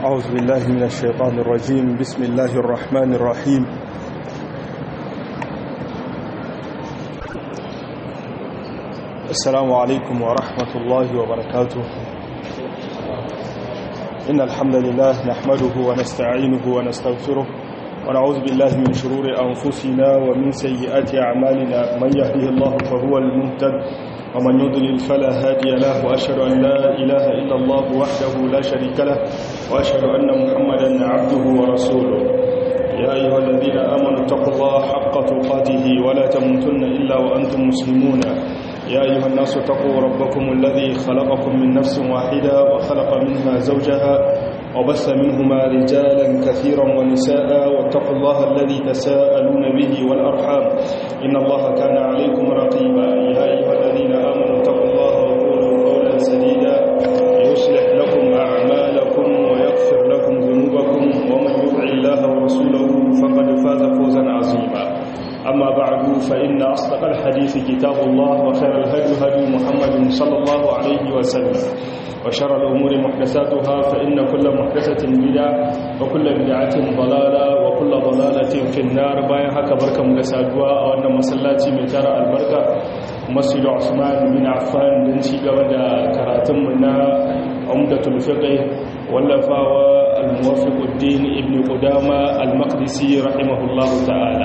أعوذ بالله من الشيطان الرجيم بسم الله الرحمن الرحيم السلام عليكم ورحمة الله وبركاته إن الحمد لله نحمده ونستعينه ونستغفره ونعوذ بالله من شرور أنفسنا ومن سيئات أعمالنا من يهده الله فهو المهتد ومن يضلل فلا هادي له وأشهد أن لا إله إلا الله وحده لا شريك له وأشهد أن محمدا عبده ورسوله يا أيها الذين آمنوا اتقوا الله حق تقاته ولا تموتن إلا وأنتم مسلمون يا أيها الناس اتقوا ربكم الذي خلقكم من نفس واحدة وخلق منها زوجها وبث منهما رجالا كثيرا ونساء واتقوا الله الذي تساءلون به والأرحام إن الله كان عليكم رقيبا يا أيها الذين آمنوا اتقوا الله وقولوا قولا سديدا يصلح لكم أعمالكم ويغفر لكم ذنوبكم ومن يطع الله ورسوله فقد فاز فوزا عظيما أما بعد فإن أصدق الحديث كتاب الله وخير الهدي هدي محمد صلى الله عليه وسلم وشر الأمور محدثاتها فإن كل محدثة بدعة وكل بدعة ضلالة وكل ضلالة في النار باين هكا بركة مدسادوا وأن مسلاتي متارة البركة مسجد عثمان بن عفان بن شيقا ودا كراتم منا عمدة الفقه واللفاوى الموفق الدين ابن قدامة المقدسي رحمه الله تعالى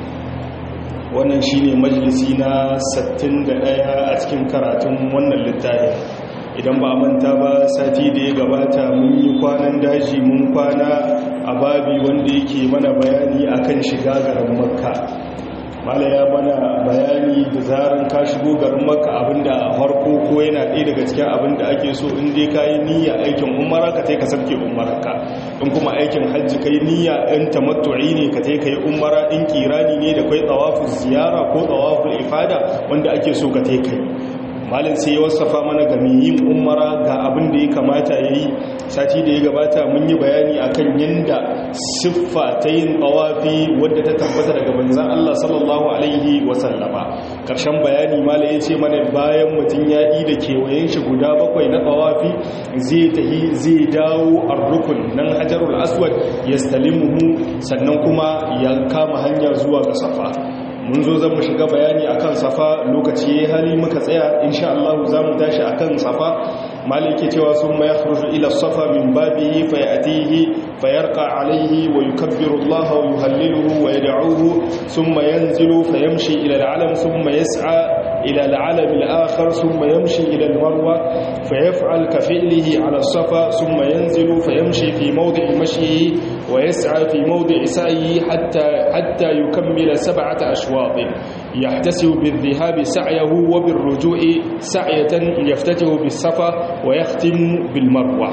wannan shine majalisi na 61 a cikin karatun wannan littafin idan ba manta ba sati da ya gabata mun yi kwanan daji mun kwana a babi wanda yake mana bayani akan shiga garin makka mala ya mana bayani da zaran ka shigo garin makka abinda harko ko yana ɗaya daga cikin abinda ake so in dai ka yi niyya aikin umara ka tai ka sarke umararka in kuma aikin hajji ka yi niyya in tamattu'i ne ka tai ka yi umara in kirani ne da kai tsawafin ziyara ko tsawafin ifada wanda ake so ka tai ka yi malin sai ya wasafa mana ga yin umara ga abin da ya kamata ya yi sati da ya gabata mun yi bayani akan yadda siffa ta yin tawafi wadda ta tabbata daga manzan Allah sallallahu alaihi wasallama karshen bayani malin ya ce mana bayan mutum ya yi da kewayen shi guda bakwai na tawafi zai tahi zai dawo rukun nan hajarul aswad ya stalimuhu sannan kuma ya kama hanya zuwa ga safa mun zo zan mu shiga bayani akan safa lokaci ya hali muka tsaya insha Allah za mu tashi akan safa malike cewa sun ma yakhruju ila safa min babihi fa yatihi fa yarqa alayhi wa yukabbiru Allah wa yuhalliluhu wa yad'uhu thumma yanzilu fa yamshi ila al-alam thumma yas'a إلى العلم الآخر ثم يمشي إلى المروة فيفعل كفعله على الصفا ثم ينزل فيمشي في موضع مشيه ويسعى في موضع سعيه حتى, حتى يكمل سبعة أشواط يحتسب بالذهاب سعيه وبالرجوع سعية يفتته بالصفا ويختم بالمروة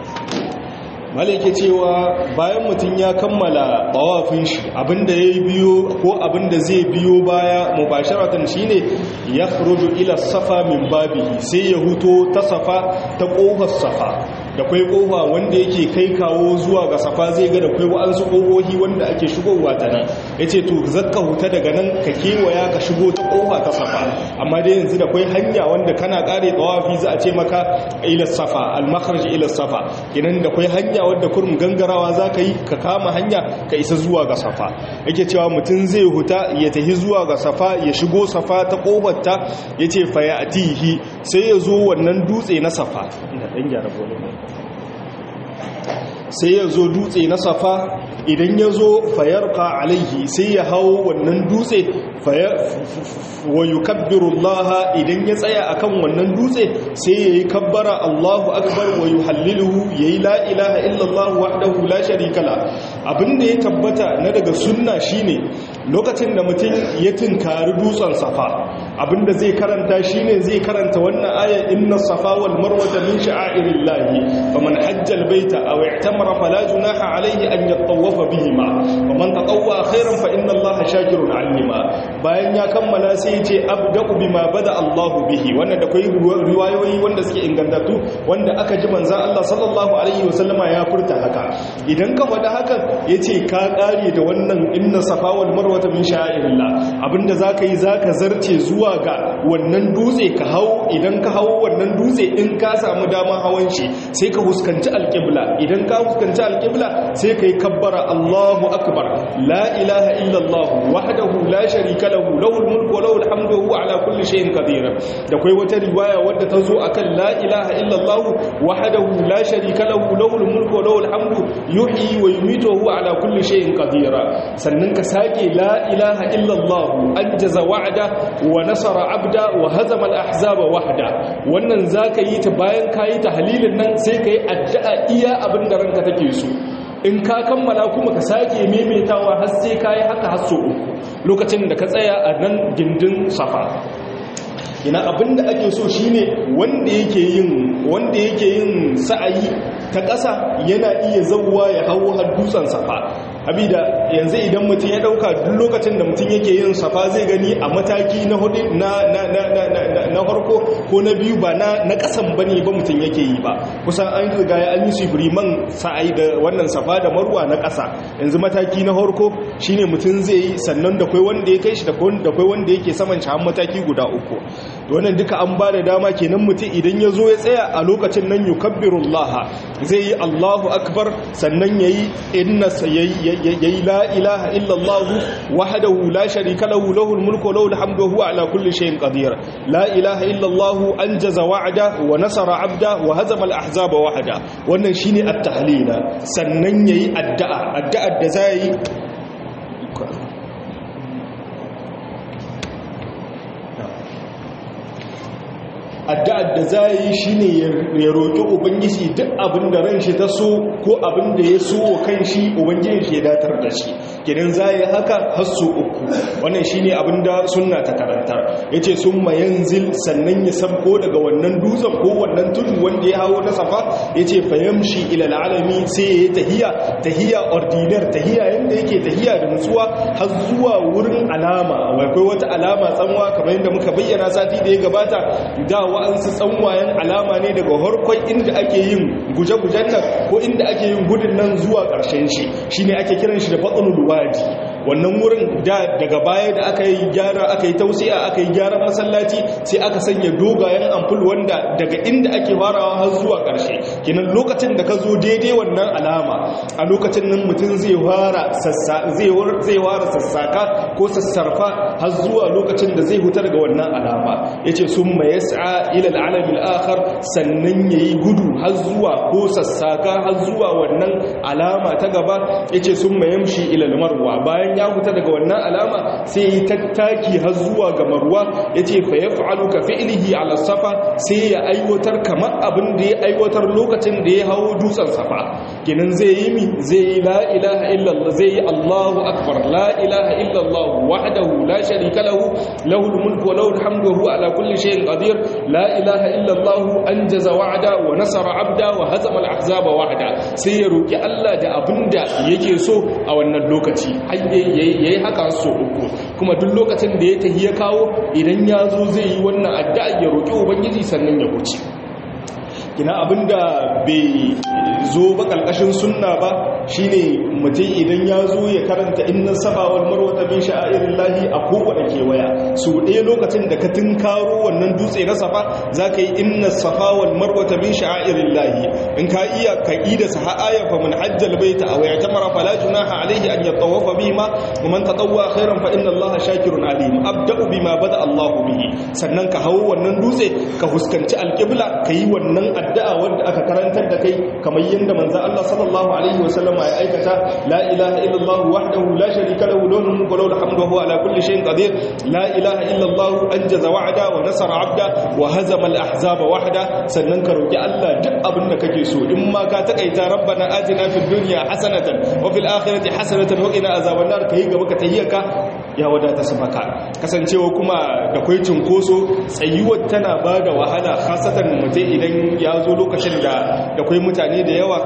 malike cewa bayan mutum ya kammala bawafin shi abinda ya biyo ko abinda zai biyo baya mubasharatan shine ya khuruju ila safa min babihi sai ya huto ta safa ta kofar safa da kwai kofa wanda yake kai kawo zuwa ga safa zai ga da kwai wa'ansu kofofi wanda ake shigowa ta nan yace to zakka huta daga nan ka kewaya ka shigo ta kofa ta safa amma dai yanzu da kwai hanya wanda kana kare tawafi za a ce maka ila safa al makhraj ila safa kinan da kwai hanya wadda kurum gangarawa za ka yi ka kama hanya ka isa zuwa ga safa yake cewa mutum zai huta ya tahi zuwa ga safa ya shigo safa ta kofarta ya ce faya a tihi sai ya zo wannan dutse na safa sai ya zo dutse na safa idan ya zo fayarka alaihi sai ya hau wannan dutse wa yukabbiru Allah idan ya tsaya akan wannan dutse sai yayi kabbara Allahu akbar wa yuhalliluhu yayi la ilaha illa Allah wahdahu la sharika la abinda ya tabbata na daga sunna shine lokacin da mutum ya tinkari dutsen safa abinda zai karanta shine zai karanta wannan aya inna safa wal marwata min sha'airillahi faman hajja al baita aw i'tamara fala junaha alayhi an yatawafa bihima waman tatawwa khairan fa inna Allah shakirun alima bayan ya kammala sai ya ce abda'u bima bada Allahu bihi wannan da kai riwayoyi wanda suke ingantattu wanda aka ji manzon Allah sallallahu alaihi wasallama ya furta haka idan ka faɗa haka yace ka kare da wannan inna safa wal marwa min sha'irillah abinda zaka yi zaka zarce zuwa zuwa ga wannan dutse ka hau idan ka hau wannan dutse in ka samu dama hawan shi sai ka huskanci alƙibla idan ka huskanci alƙibla sai ka yi kabbara Allahu akbar la ilaha illallah wahdahu la sharika lahu lahul mulku wa lahul hamdu wa huwa ala kulli shay'in qadir da kai wata riwaya wadda ta zo akan la ilaha illallah wahdahu la sharika lahu lahul mulku wa lahul hamdu yuhyi wa yumiitu wa huwa ala kulli shay'in qadir sannan ka sake la ilaha illallah anjaza wa'da wa nasara abda wa hazama al-ahzaba wahda wannan zaka yi ta bayan kayi tahlilin nan sai kai addu'a iya abin da ranka take so in ka kammala kuma ka sake maimaitawa har sai kayi haka har so uku lokacin da ka tsaya a nan gindin safa ina abinda ake so shine wanda yake yin wanda yake yin sa'ayi ta ƙasa yana iya zauwa ya hawo har dutsen safa abida yanzu idan mutum ya dauka duk lokacin da mutum yake yin safa zai gani a mataki na hudu na na na na na na farko ko na biyu ba na na kasan bane ba mutum yake yi ba kusan an riga ya an yi sifriman sa'ai da wannan safa da marwa na kasa yanzu mataki na farko shine mutum zai yi sannan da kai wanda ya kai shi da kai wanda yake saman shi har mataki guda uku wannan duka an ba da dama kenan mutum idan ya zo ya tsaya a lokacin nan yukabbirullaha zai yi Allahu akbar sannan yayi inna yayi la ilaha illallah wahdahu la sharika lahu lahul mulku wa lahul hamdu huwa ala kulli shay'in qadir la ilaha illallah anjaza wa'da wa nasara 'abda wa hazama al-ahzaba wahda wannan shine at-tahlila sannan yayi addu'a addu'ar da zai addu'ar da za yi shi ne ya roƙi ubangiji duk abin da ran shi ta so ko abin da ya so wa kan shi ubangiji shi ya datar da shi gidan za yi haka hasso uku wannan shi ne abin da suna ta karantar ya ce sun mayan zil sannan ya sabko daga wannan dutsen ko wannan tudu wanda ya hawo na safa ya ce fayamshi ilal alami sai ya yi tahiya tahiya ordinar tahiya yadda yake tahiya da nutsuwa har zuwa wurin alama akwai wata alama tsanwa kamar yadda muka bayyana sati da ya gabata da wa'ansu tsanwayen alama ne daga harkon inda ake yin guje-gujen nan ko inda ake yin gudun nan zuwa ƙarshen shi shi ne ake kiran shi da batsunul wadi wannan wurin da daga baya da aka yi gyara aka yi tausiya aka yi gyaran masallaci sai aka sanya dogayen amful wanda daga inda ake farawa har zuwa ƙarshe kinan lokacin da ka zo daidai wannan alama a lokacin nan mutum zai fara sassaka ko sassarfa har zuwa lokacin da zai huta daga wannan alama yace summa yas'a ila al'alam al'akhar sannan yayi gudu har zuwa ko sassaka har zuwa wannan alama ta gaba yace summa yamshi ila al-marwa bayan ya huta daga wannan alama sai yi tattaki har zuwa ga marwa yace fa yaf'alu ka fi'lihi ala safa sai ya aiwatar kamar abin da ya aiwatar lokacin da ya hawo dutsen safa kenan zai yi mi zai yi la ilaha illallah zai yi Allahu akbar la ilaha illallah wahdahu la sharika lahu lahul mulku wa lahul hamdu wa huwa ala kulli shay'in qadir la ilaha illallah anjaza wa'da wa nasara 'abda wa hazama al-ahzaba wahda sai ya roki Allah da abinda yake so a wannan lokaci yayi haka so uku kuma duk lokacin da ya tahi ya kawo idan ya zo zai yi wannan addu'a ya roki ubangiji sannan ya wuce kina abinda bai zo ba kalkashin sunna ba shine mutum idan ya zo ya karanta inna safa wal marwa min sha'airillahi a kowane kewaya so ɗaya lokacin da ka tunkaro wannan dutse na safa zaka yi inna safa wal marwa min sha'airillahi in ka iya ka ida sahaya fa man hajjal baita aw ya'tamara fala junaha alayhi an yatawafa bihima wa man tatawwa khairan fa inna allaha shakirun alim abda'u bima bada allahu bihi sannan ka hawo wannan dutse ka huskanci alqibla kayi wannan addu'a wanda aka karantar da kai kamar yadda manzo Allah sallallahu alaihi wasallam ya aikata la ilaha illallah wahdahu la sharika lahu lahul mulku wa lahul hamdu wa huwa ala kulli shay'in qadir la ilaha illallah anjaza wa'da wa nasara 'abda wa hazama al-ahzaba wahda sannan ka roki Allah duk abin da kake so in ma ka takaita rabbana atina fid dunya hasanatan wa fil akhirati hasanatan wa qina azaban nar kai gaba ka tayyaka ya wadata su maka kasancewa kuma da kwai cinkoso tsayuwar tana ba da wahala khasatan mutum idan ya zo lokacin da da kwai mutane da yawa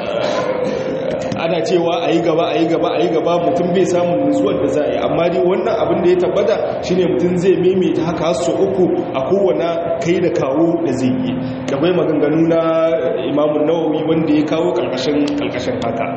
ana cewa a yi gaba a yi gaba a yi gaba mutum bai samun nutsuwar da za a yi amma dai wannan abin da ya tabbata shine mutum zai maimaita haka su uku a kowane kai da kawo da zai yi da bai maganganu na imamun nawawi wanda ya kawo karkashin haka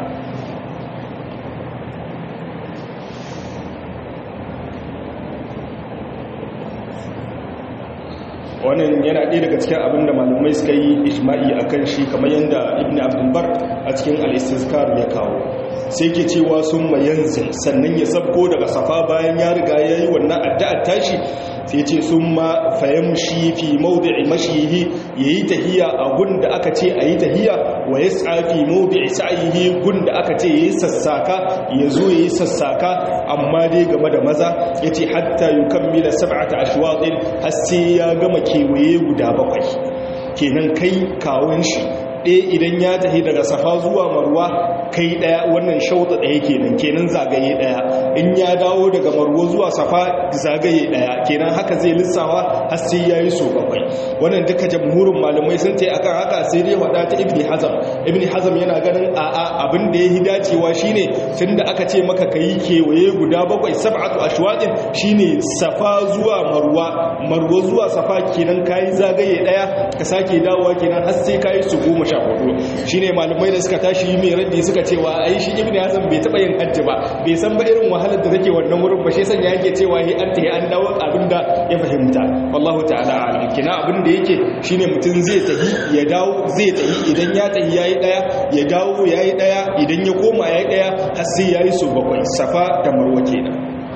wannan yana ɗaya daga cikin abin da malamai suka yi ijma'i akan shi kamar yadda ibn abdulbar a cikin al-istizkar ya kawo sai ke cewa sun mayanzin sannan ya sabko daga safa bayan ya riga ya yi wannan addu'ar tashi sai ce sun ma fayamshi fi mawdi'i mashihi yayi tahiya a gun da aka ce ayi tahiya wa yas'a fi mawdi'i sa'ihi gun da aka ce yayi sassaka yazo yayi sassaka amma dai game da maza yace hatta yukammila sab'ata ashwatin har sai ya gama kewaye guda bakwai kenan kai kawun shi ɗaya idan ya tafi daga safa zuwa marwa kai ɗaya wannan shauta ɗaya kenan kenan zagaye ɗaya in ya dawo daga marwa zuwa safa zagaye ɗaya kenan haka zai lissawa har sai ya yi so bakwai wannan duka jamhurin malamai sun ce akan haka sai dai wada ta ibni hazam ibni hazam yana ganin a'a abin da ya yi dacewa shine tun da aka ce maka ka yi kewaye guda bakwai sab'atu ashwadin shine safa zuwa marwa marwa zuwa safa kenan kayi zagaye ɗaya ka sake dawowa kenan har sai kayi su goma sha hudu shine malamai da suka tashi mai raddi suka cewa ai shi ibnu hazm bai taba yin hajji ba bai san ba irin wahalar da take wannan wurin ba shi san ya yake cewa hi an tahi an dawo abinda ya fahimta wallahu ta'ala alim kina abinda yake shine mutum zai tahi ya dawo zai tahi idan ya tahi yayi daya ya dawo yayi daya idan ya koma yayi daya har sai yayi su bakwai safa da marwa kenan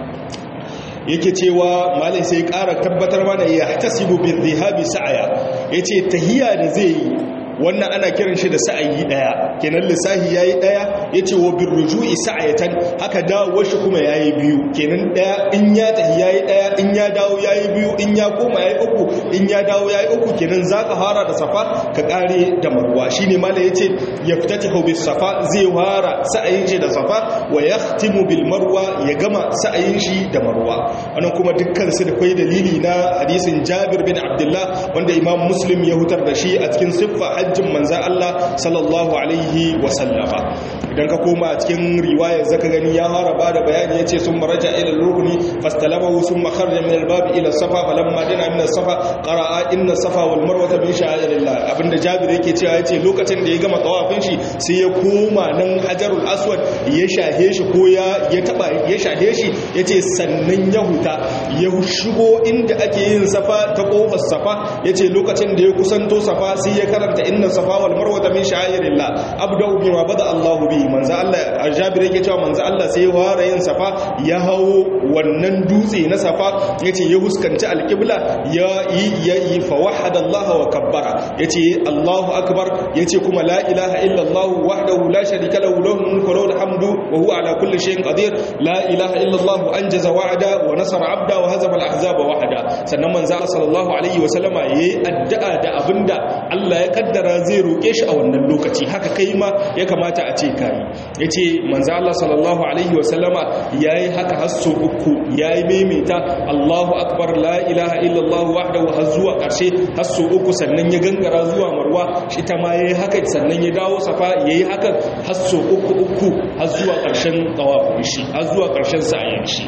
yake cewa malai sai ƙara tabbatar mana ya tasibu bin zihabi sa'aya yace tahiya da zai yi wannan ana kiran shi da sa'ayi daya kenan lissahi yayi daya yace wa birruju'i sa'ayatan haka dawo shi kuma yayi biyu kenan daya in ya tahi yayi daya in ya dawo yayi biyu in ya koma yayi uku in ya dawo yayi uku kenan zaka fara da safa ka kare da marwa shine malai yace yaftatihu bis safa zai fara sa'ayin shi da safa wa yahtimu bil marwa ya gama sa'ayin shi da marwa wannan kuma dukkan su da kai dalili na hadisin Jabir bin Abdullah wanda Imam Muslim ya hutar da shi a cikin siffa hajjin manzan Allah sallallahu alaihi wasallama idan ka koma a cikin riwayar zaka gani ya fara ba da bayani ya ce sun maraja ila rukuni fastalamahu sun makarja min albabi ila safa falamma dina min safa qara'a inna safa wal marwata min sha'irillah abinda jabir yake cewa yace lokacin da ya gama tawafin shi sai ya koma nan hajarul aswad ya shahe shi ko ya ya taba ya shahe shi yace sannan ya huta ya shigo inda ake yin safa ta kofar safa yace lokacin da ya kusanto safa sai ya karanta inna safa wal marwa min sha'irillah abda'u bima bada Allah bi manzo Allah Jabir yake cewa manzo Allah sai ya fara yin safa ya hawo wannan dutse na safa yace ya huskanci alqibla ya yi ya yi fa wahada Allah wa kabbara yace Allahu akbar yace kuma la ilaha illa Allah wahdahu la sharika lahu lahu mulku wa lahu hamdu wa huwa ala kulli shay'in qadir la ilaha illa Allah anjaza wa'ada wa nasara 'abda wa hazama al-ahzaba wahda sannan manzo Allah sallallahu alaihi wa sallama yayi addu'a da abinda Allah ya kaddara zai roƙe shi a wannan lokaci haka kai ma ya kamata a ce kai yace manzo Allah sallallahu alaihi wa sallama yayi haka har so uku yayi maimaita Allahu akbar la ilaha illallah wahdahu har zuwa ƙarshe har so uku sannan ya gangara zuwa marwa shi ta ma yayi haka sannan ya dawo safa yayi haka har so uku uku har zuwa ƙarshen tawafin shi har zuwa ƙarshen sa'ayin shi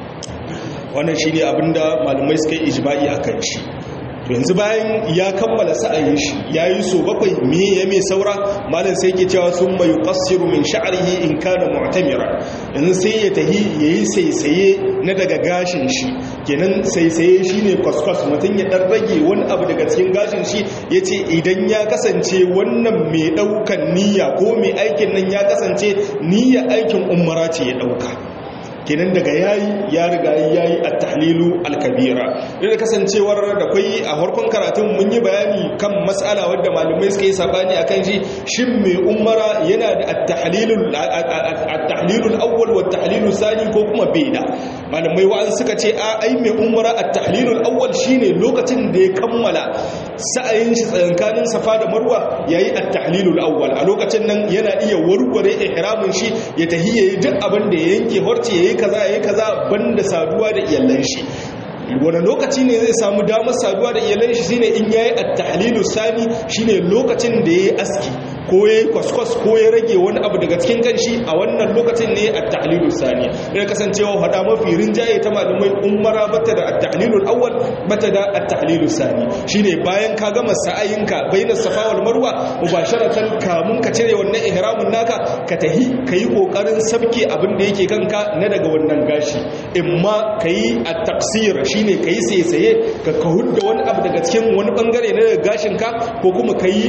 wannan shine abinda malumai suka yi ijma'i akan shi to yanzu bayan ya kammala sa'ayin shi yayi so bakwai me ya mai saura malam sai yake cewa sun mai yuqassiru min sha'rihi in kana mu'tamira yanzu sai ya tahi yayi saisaye na daga gashin shi kenan saisaye shine kwaskwas mutum ya dan rage wani abu daga cikin gashin shi yace idan ya kasance wannan mai daukan niyya ko mai aikin nan ya kasance niyya aikin umara ce ya dauka kenan daga yayi ya riga yayi at-tahlilu al-kabira da kasancewar da kai a farkon karatun mun yi bayani kan mas'ala wadda malamai suka yi sabani akan shi shin mai umara yana da at-tahlilu at-tahlilu al-awwal wa at-tahlilu sani ko kuma bai da malamai wa'an suka ce a ai mai umara at-tahlilu al-awwal shine lokacin da ya kammala sa'ayin shi tsakankanin safa da marwa yayi at-tahlilu al-awwal a lokacin nan yana iya warware ihramin shi ya tahiyyayi duk abin da ya yanke horce yayi kaza yayi kaza banda saduwa da iyalan shi wani lokaci ne zai samu damar saduwa da iyalan shi shine in yayi at-tahlilu sani shine lokacin da yayi aski ko ya yi kwaskwas ko ya rage wani abu daga cikin kanshi a wannan lokacin ne a ta'alilu sani ya kasancewa hada mafi rinjaye ta malamai umara bata da at-ta'lilul awwal bata da at-ta'lilul sani shine bayan ka gama sa'ayinka bainas safa wal marwa mubasharatan kamun ka cire wannan ihramin naka ka tahi kai kokarin sabke abin da yake kanka na daga wannan gashi imma kai at-taqsir shine kai saisaye ka ka hudda wani abu daga cikin wani bangare na gashin ka ko kuma kai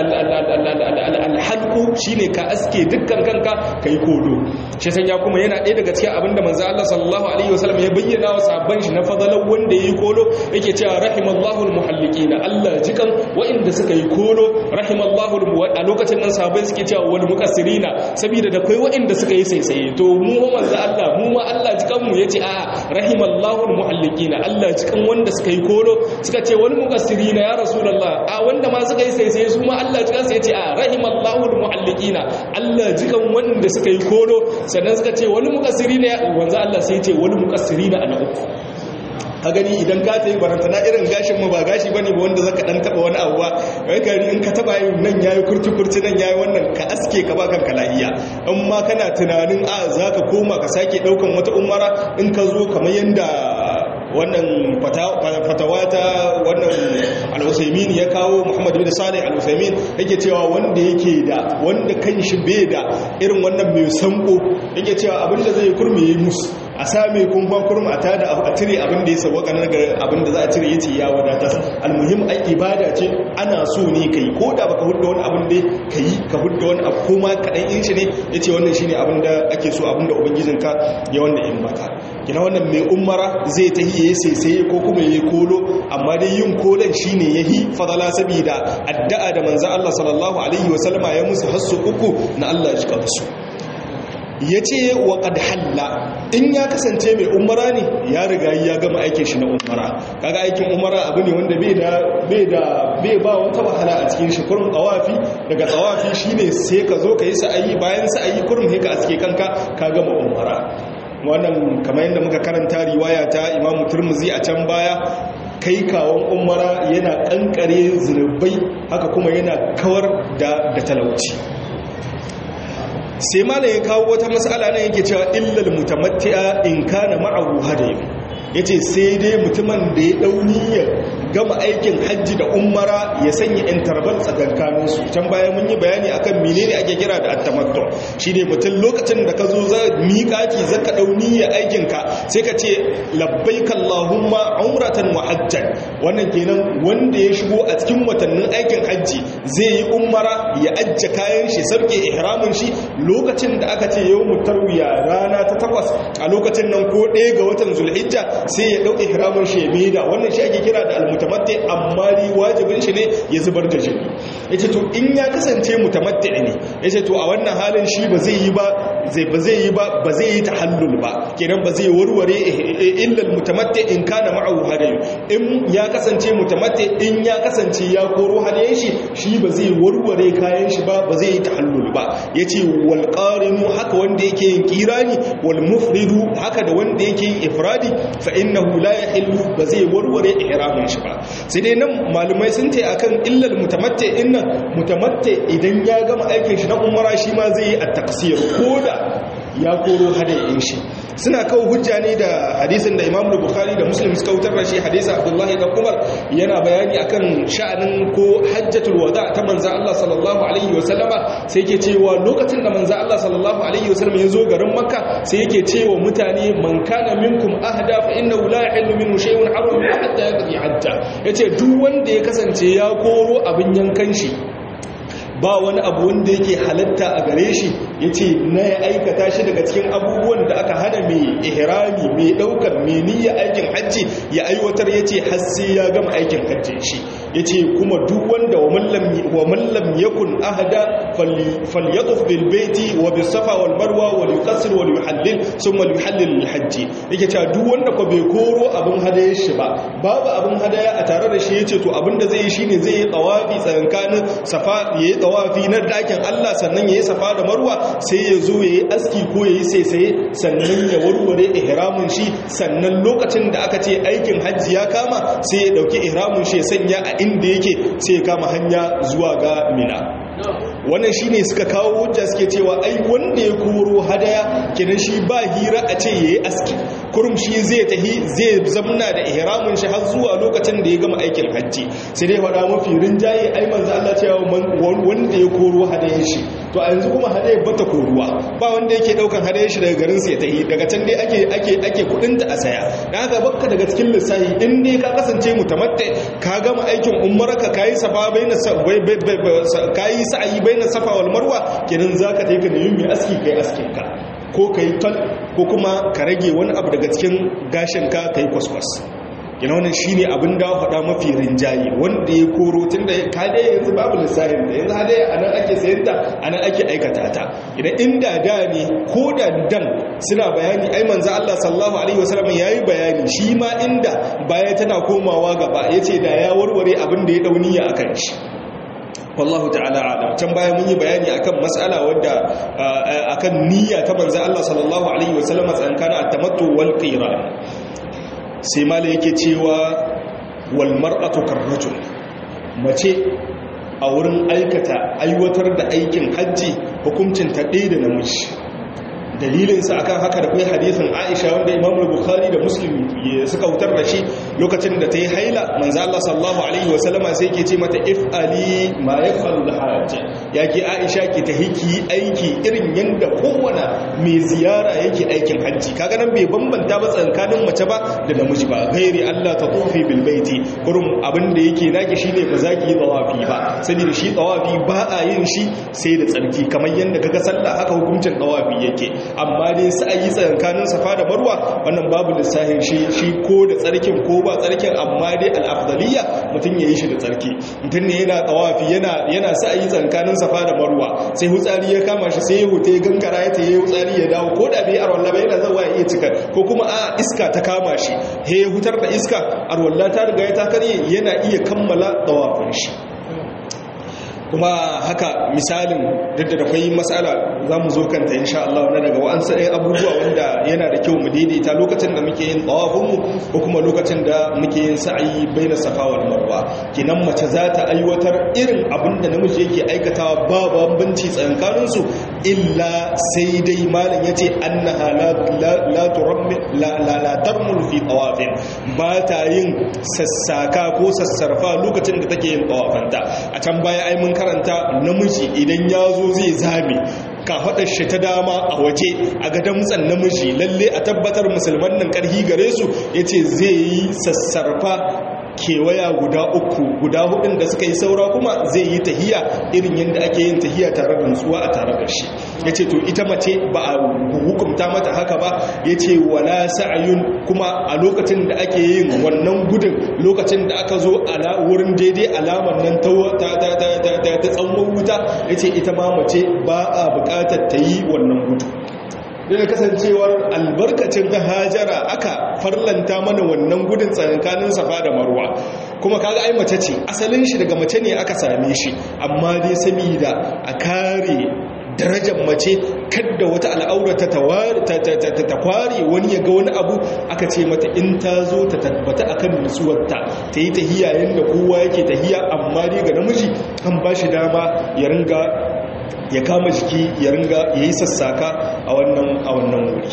al-halqu shine ka aske dukkan kanka kai kodo shi sanya kuma yana ɗaya daga cikin abin da manzo Allah sallallahu alaihi wasallam ya bayyana wa sahabban shi na fadalan wanda yayi kolo yake cewa rahimallahu almuhalliqin Allah jikan wa'inda suka yi kolo rahimallahu a lokacin nan sahabbai suke cewa wal muqassirina saboda da kai wa'inda suka yi saisaye to mu ma manzo Allah mu ma Allah jikan mu yace a rahimallahu almuhalliqin Allah jikan wanda suka yi kolo suka ce wal muqassirina ya rasulullah a wanda ma suka yi saisaye su ma Allah jikan su yace a rahimallahu almuhalliqin Allah jikan wanda suka yi kolo sannan suka ce wal muqassirina wanzu Allah sai ce wani mukassiri na ana uku ka gani idan ka ta yi barantana irin gashin ma ba gashi bane ba wanda zaka dan taba wani abu ba kai gari in ka taba yi nan yayi kurci kurci nan yayi wannan ka aske ka ba kanka lahiya in ma kana tunanin a zaka koma ka sake daukan wata umara in ka zo kamar yanda wannan fatawa ta wannan al-Usaymin ya kawo Muhammad bin Salih al-Usaymin yake cewa wanda yake da wanda kanshi bai da irin wannan mai sanko yake cewa abinda zai kurme yi musu a same kumfa kurma a tada a cire abin da ya sauwaka na ga abin da za a cire yace ya wadatar almuhim ai ibada ce ana so ne kai ko da baka hudda wani abin da kai ka hudda wani abu kuma kadan in shi ne yace wannan shine abin da ake so abin da ubangijinka ya wanda in baka kina wannan mai umara zai ta hiye sai ko kuma yayi kolo amma dai yin kolon shine yahi fadala sabida addu'a da manzo Allah sallallahu alaihi wasallama ya musu hasu uku na Allah ya shika su ya ce wa ƙad halla in ya kasance mai umara ne ya riga ya gama aikin shi na umara kaga aikin umara abu ne wanda bai da bai ba wata wahala a cikin shi kurum tsawafi daga tsawafi shine sai ka zo ka yi sa'ayi bayan sa'ayi kurum sai ka aske kanka ka gama umara wannan kamar yadda muka karanta riwaya ta imamu turmuzi a can baya kai kawon umara yana kankare zunubai haka kuma yana kawar da talauci sai malam ya kawo wata matsala nan yake cewa illal mutamatti'a in kana ma'ahu hadayu yace sai dai mutumin da ya dau niyyar gama aikin hajji da umara ya sanya interval tsakankanin su can bayan mun yi bayani akan menene ake kira da at-tamattu shine mutum lokacin da ka zo za miƙati zaka dau niyyar aikin ka sai ka ce labbaik allahumma umratan wa hajjan wannan kenan wanda ya shigo a cikin watannin aikin hajji zai yi umara ya ajja kayan shi sabke ihramin shi lokacin da aka ce yau mutarwiya rana ta takwas a lokacin nan ko ɗaya ga watan zulhijja sai ya ɗau ihramin shi ya maida wannan shi ake kira da almutamatti amma ri wajibin shi ne ya zubar da jini yace to in ya kasance mutamatti ne yace to a wannan halin shi ba zai yi ba zai ba zai yi ba ba zai yi tahallul ba kenan ba zai warware illa almutamatti in kana ma'ahu hadayu in ya kasance mutamatti in ya kasance ya koro hadayen shi shi ba zai warware kayan shi ba ba zai yi tahallul ba yace wal qarinu haka wanda yake yin kirani wal mufridu haka da wanda yake yin ifradi fa innahu la yahillu ba zai warware ihramin shi ba sai dai nan malumai sun ce akan illal mutamatti innan mutamatti idan ya gama aikin shi na umara shi ma zai yi at-taqsir koda ya koro hadayin shi suna kawo hujja ne da hadisin da imam bukhari da muslim suka wutar da shi hadisa abdullahi da umar yana bayani akan sha'anin ko hajjatul wada ta manza Allah sallallahu alaihi wasallama sai yake cewa lokacin da manza Allah sallallahu alaihi wasallama ya zo garin makka sai yake cewa mutane man kana minkum ahda fa innahu la yahillu minhu shay'un haram hatta yaqdi hajja yace duk wanda ya kasance ya koro abin yankan shi ba wani abu wanda yake halatta a gare shi ya ce na ya aikata shi daga cikin abubuwan da aka hana mai ihrami mai daukar mai niyya aikin hajji ya aiwatar ya ce hassi ya gama aikin hajjin shi ya ce kuma duk wanda wa mallam yakun ahada falyatuf bil baiti wa bis safa wal marwa wal yuqassir wal yuhallil thumma yuhallil lil hajji yake cewa duk wanda ko bai koro abin hadaya shi ba babu abin hadaya a tare da shi yace to abin da zai yi shine zai yi tawafi tsakankanin safa yayi tawafi na dakin Allah sannan yayi safa da marwa sai ya zo yayi aski ko yayi saisaye sannan ya warware ihramin shi sannan lokacin da aka ce aikin hajji ya kama sai ya dauki ihramin shi ya sanya a inda yake sai ya kama hanya zuwa ga mina wannan shine suka kawo hujja suke cewa ai wanda ya koro hadaya kenan shi ba hira a ce yayi aski kurum shi zai tahi zai zamna da ihramin shi har zuwa lokacin da ya gama aikin hajji sai dai faɗa mafi rinjaye ai manzo Allah cewa wanda ya koro hadayar shi to a yanzu kuma hadayar bata koruwa ba wanda yake daukan hadayar shi daga garin sa ya tahi daga can dai ake ake ake kudin ta a saya dan haka bakka daga cikin lissafi in dai ka kasance mutamatta ka gama aikin ummarka kayi safa baina kayi sa'ayi baina safa wal marwa kenan zaka tayi ka nemi mai aski kai askin ka ko kai tal ko kuma ka rage wani abu daga cikin gashin ka kai kwaskwas yana wannan shi ne abin da faɗa mafi rinjaye wanda ya koro tun da ka dai yanzu babu lissahin da yanzu hadai a nan ake sayar da a nan ake aikata ta idan inda da ne ko da dan suna bayani ai manzo Allah sallallahu alaihi wasallam yayi bayani shi ma inda baya tana komawa gaba yace da ya warware abin da ya dauniya akan shi wallahu ta'ala alam can baya mun yi bayani akan mas'ala wadda akan niyya ta manzo Allah sallallahu alaihi wasallam tsankana at-tamattu wal qiran sai mala yake cewa wal mar'atu karrajul mace a wurin aikata aiwatar da aikin hajji hukuncin ta ɗaya da namiji dalilinsa akan haka da kai hadisin Aisha wanda Imam Bukhari da Muslim suka wutar da shi lokacin da ta yi haila manzo Allah sallallahu alaihi wa sallama sai yake ce mata if'ali ma yaf'alu al-hajj yake Aisha ki ta hiki aiki irin yanda kowane mai ziyara yake aikin hajji kaga nan bai bambanta ba tsakanin mace ba da namiji ba gairi Allah ta tufi bil baiti kurum abin da yake naki shine ba za ki yi tawafi ba saboda shi tawafi ba a yin shi sai da tsarki kamar yanda kaga sallah haka hukuncin tawafi yake amma dai sai yi tsakanin safa da marwa wannan babu lissahin shi shi ko da tsarkin ko ba tsarkin amma dai al-afdaliyya mutum yayi shi da tsarki mutum ne yana tawafi yana yana sai yi tsakanin safa da marwa sai hutsari ya kama shi sai ya hute gangara ya tayi hutsari ya dawo ko da bai arwalla ba yana zawa ya iya cika ko kuma a iska ta kama shi he hutar da iska arwalla ta riga ya ta karye yana iya kammala tawafin shi kuma haka misalin duk da akwai matsala za mu zo kanta insha Allah na daga wa'ansu ɗaya abubuwa wanda yana da kyau mu daidaita lokacin da muke yin tsawafinmu ko kuma lokacin da muke yin sa'ayi bai na safawar marwa kinan mace za ta aiwatar irin abin da namiji yake aikatawa ba bambanci tsakaninsu illa sai dai malam ya ce annaha la tarmul fi tsawafin ba ta yin sassaka ko sassarfa lokacin da take yin tsawafanta a can baya ai mun karanta namiji idan ya zo zai zame kafaɗar shi ta dama a waje a ga damtsan namiji lalle a tabbatar musulman nan ƙarhi gare su ya ce zai yi sassarfa kewaya guda uku guda hudun da suka yi saura kuma zai yi tahiya irin yadda ake yin tahiya tare da nutsuwa a tare da shi ya ce to ita mace ba a hukumta mata haka ba ya ce wala sa'ayun kuma a lokacin da ake yin wannan gudun lokacin da aka zo a wurin daidai alamar nan ta tsawon wuta ya ce ita ma mace ba a bukatar ta yi wannan gudu da kasancewar albarkacin hajara aka farlanta mana wannan gudun tsakankanin safa da marwa kuma kaga ai mace ce asalin shi daga mace ne aka same shi amma dai saboda a kare darajar mace kadda wata al'aurata ta kware wani ya ga wani abu aka ce mata in ta zo ta tabbata akan nutsuwarta ta yi tahiya yadda kowa yake tahiya amma dai ga namiji kan ba shi dama ya ringa ya kama jiki ya ringa ya yi sassaka a wannan a wannan wuri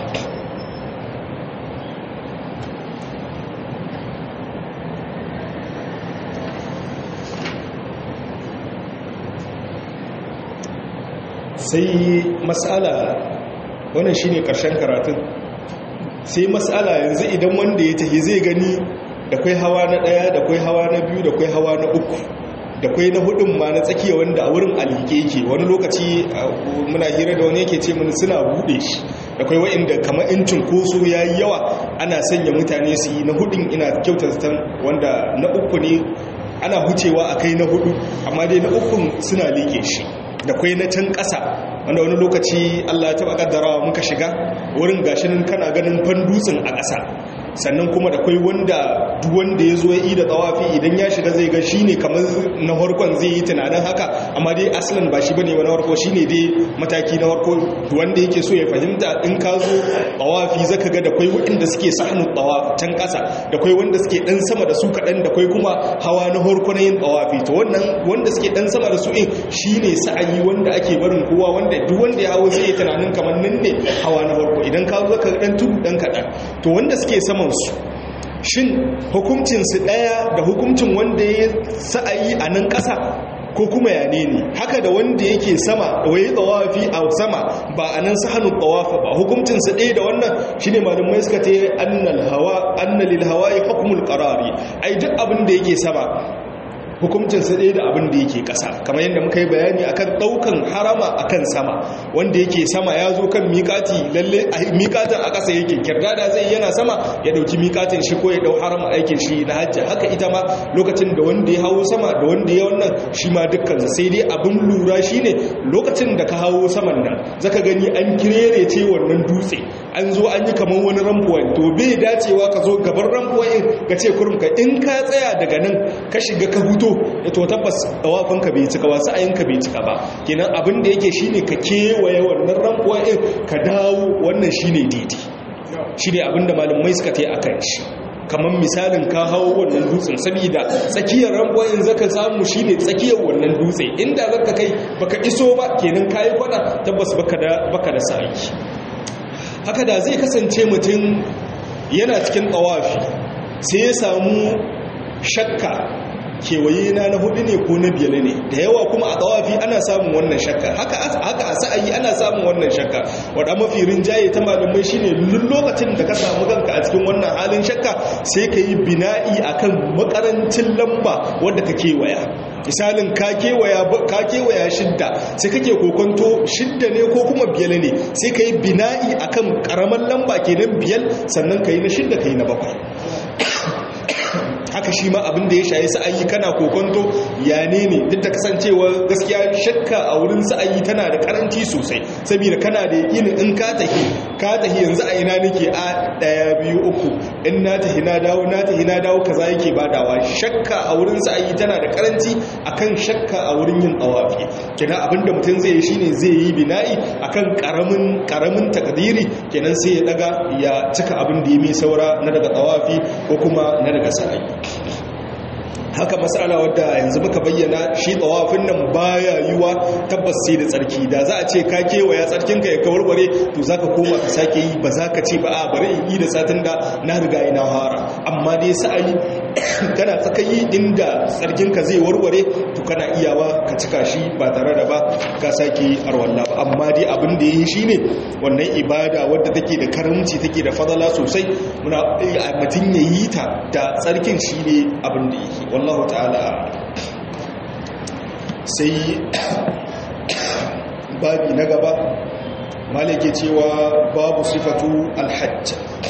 sai matsala wannan shine karshen karatun sai matsala yanzu idan wanda ya tafi zai gani da kwai hawa na daya da kwai hawa na biyu da kwai hawa na uku da kwai na hudun ma na tsakiya wanda a wurin alike yake wani lokaci muna hira da wani yake ce mun suna bude shi da kwai wa'inda kamar in cunkoso ya yi yawa ana sanya mutane su yi na hudun ina kyautar wanda na uku ne ana hucewa a kai na hudu amma dai na ukun suna like shi da kwai na can ƙasa wanda wani lokaci Allah ya taɓa ƙaddarawa muka shiga wurin gashinin kana ganin fan dutsen a ƙasa sannan kuma da kwai wanda wanda ya zo ya yi da tawafi idan ya shiga zai ga shi ne kamar na harkon zai yi tunanin haka amma dai asalin ba shi bane wani harko shi ne dai mataki na harko wanda yake so ya fahimta in ka zo tawafi zaka ga da kwai waɗanda suke sahnu tawafi can ƙasa da kwai wanda suke ɗan sama da su kaɗan da kwai kuma hawa na harko na yin tawafi to wannan wanda suke ɗan sama da su in shi ne sa'ayi wanda ake barin kowa wanda duk wanda ya hawo zai yi tunanin kamar nan ne hawa na harko idan ka zo ka ɗan tudu ɗan kaɗan to wanda suke saman su shin hukuncinsu ɗaya da hukuncin wanda ya sa'ayi a nan ƙasa ko kuma yane ne haka da wanda yake sama wai tsawafi a sama ba a nan sahanun tsawafa ba hukuncinsu ɗaya da wannan shi ne malamai suka ta yi annalil hawa ya hukumul ƙarari ai duk abin da yake sama hukuncinsa ɗaya da abin da yake ƙasa kamar yadda muka yi bayani akan ɗaukan harama akan sama wanda yake sama ya zo kan miƙati lalle miƙatin a ƙasa yake kirdada zai yana sama ya ɗauki miƙatin shi ko ya ɗau harama aikin shi na hajji haka ita ma lokacin da wanda ya hawo sama da wanda ya wannan shi ma dukkansa sai dai abin lura shi ne lokacin da ka hawo saman nan zaka gani an kirere ce wannan dutse an zo an yi kamar wani rampuwan to bai dacewa ka zo gaban rampuwan ka ce kurum ka in ka tsaya daga nan ka shiga ka huto to tabbas dawafinka bai cika ba sa'ayinka bai cika ba kenan abin da yake shine ka kewaye wannan rampuwa din ka dawo wannan shine daidai shine abin da malamai suka tayi akan shi kamar misalin ka hawo wannan dutsen saboda tsakiyar rampuwa zaka samu shine tsakiyar wannan dutse inda zaka kai baka iso ba kenan kayi kwada tabbas baka da baka da sa'i haka da zai kasance mutum yana cikin tawafi sai ya samu shakka kewaye na na hudu ne ko na biyar ne da yawa kuma a tsawafi ana samun wannan shakka haka haka a sa'ayi ana samun wannan shakka wadda mafi rinjaye ta malamai shine lokacin da ka samu kanka a cikin wannan halin shakka sai ka yi bina'i akan makarancin lamba wadda ka kewaya misalin ka kewaya ka kewaya shidda sai kake kokonto shidda ne ko kuma biyar ne sai ka yi bina'i akan karaman lamba kenan biyar sannan ka yi na shidda ka yi na bakwai haka shi ma abin da ya shaye sa'ayi kana kokonto ya ne ne duk da kasancewa gaskiya shakka a wurin sa'ayi tana da karanci sosai saboda kana da yakin in ka tahi ka tahi yanzu a ina nake a daya biyu uku in na tahi na dawo na tahi na dawo kaza yake badawa shakka a wurin sa'ayi tana da karanci akan shakka a wurin yin tawafi kenan abin da mutum zai yi shine zai yi bina'i akan karamin karamin takdiri kenan sai ya daga ya cika abin da ya mai saura na daga tawafi ko kuma na daga sa'ayi haka matsala wadda yanzu muka bayyana shi tsawafin nan baya yiwa tabbas sai da tsarki da za a ce ka kewaya tsarkinka ya kawarware to za ka koma ka sake yi ba za ka ce ba a bari in yi da satin da na riga ina hara amma dai sa'ayi kana tsakayi inda tsarkinka zai warware to kana iyawa ka cika shi ba tare da ba ka sake arwalla ba amma dai abin da ya yi shi ne wannan ibada wadda take da karamci take da fadala sosai muna mutum ya yi ta da tsarkin shi ne abin da yake wallahu ta'ala sai babi na gaba malike cewa babu sifatu alhajj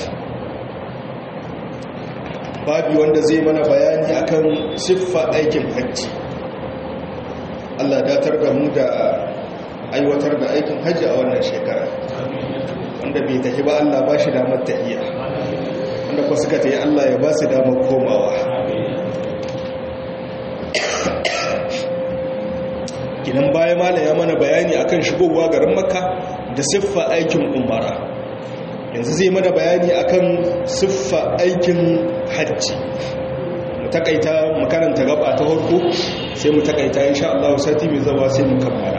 babi wanda zai mana bayani akan siffa aikin hajji Allah datar da mu da aiwatar da aikin hajji a wannan shekara wanda bai tafi ba Allah ba shi damar tahiya wanda ku suka tayi Allah ya ba su damar komawa kinan baya mala ya mana bayani akan shigowa garin makka da siffa aikin umara yanzu zai mana bayani akan siffa aikin hajji mu takaita mu karanta gaba ta farko sai mu takaita insha Allah sati mai zama sai mu kammala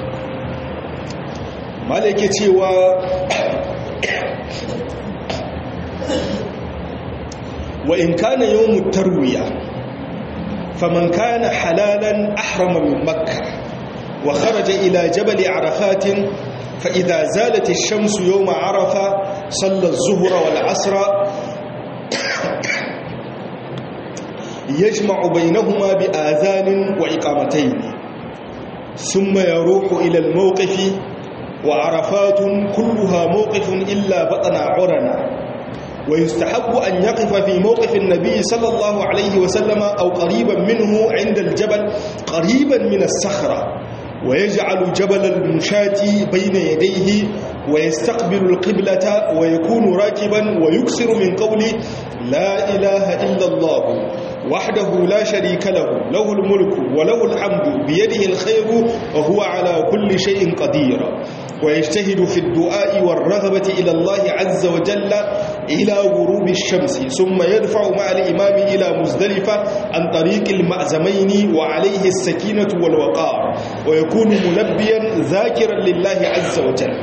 mala yake cewa wa in kana yawmut tarwiya faman kana halalan ahrama min makkah وخرج إلى جبل عرفات فإذا زالت الشمس يوم عرفة صلى الظهر والعصر يجمع بينهما بآذان وإقامتين ثم يروح إلى الموقف وعرفات كلها موقف إلا بطن عرنا ويستحب أن يقف في موقف النبي صلى الله عليه وسلم أو قريبا منه عند الجبل قريبا من الصخرة ويجعل جبل المشاة بين يديه ويستقبل القبلة ويكون راكبا ويكسر من قول لا إله إلا الله وحده لا شريك له له الملك وله الحمد بيده الخير وهو على كل شيء قدير ويجتهد في الدعاء والرغبة إلى الله عز وجل إلى غروب الشمس ثم يدفع مع الإمام إلى مزدلفة عن طريق المأزمين وعليه السكينة والوقار ويكون ملبيا ذاكرا لله عز وجل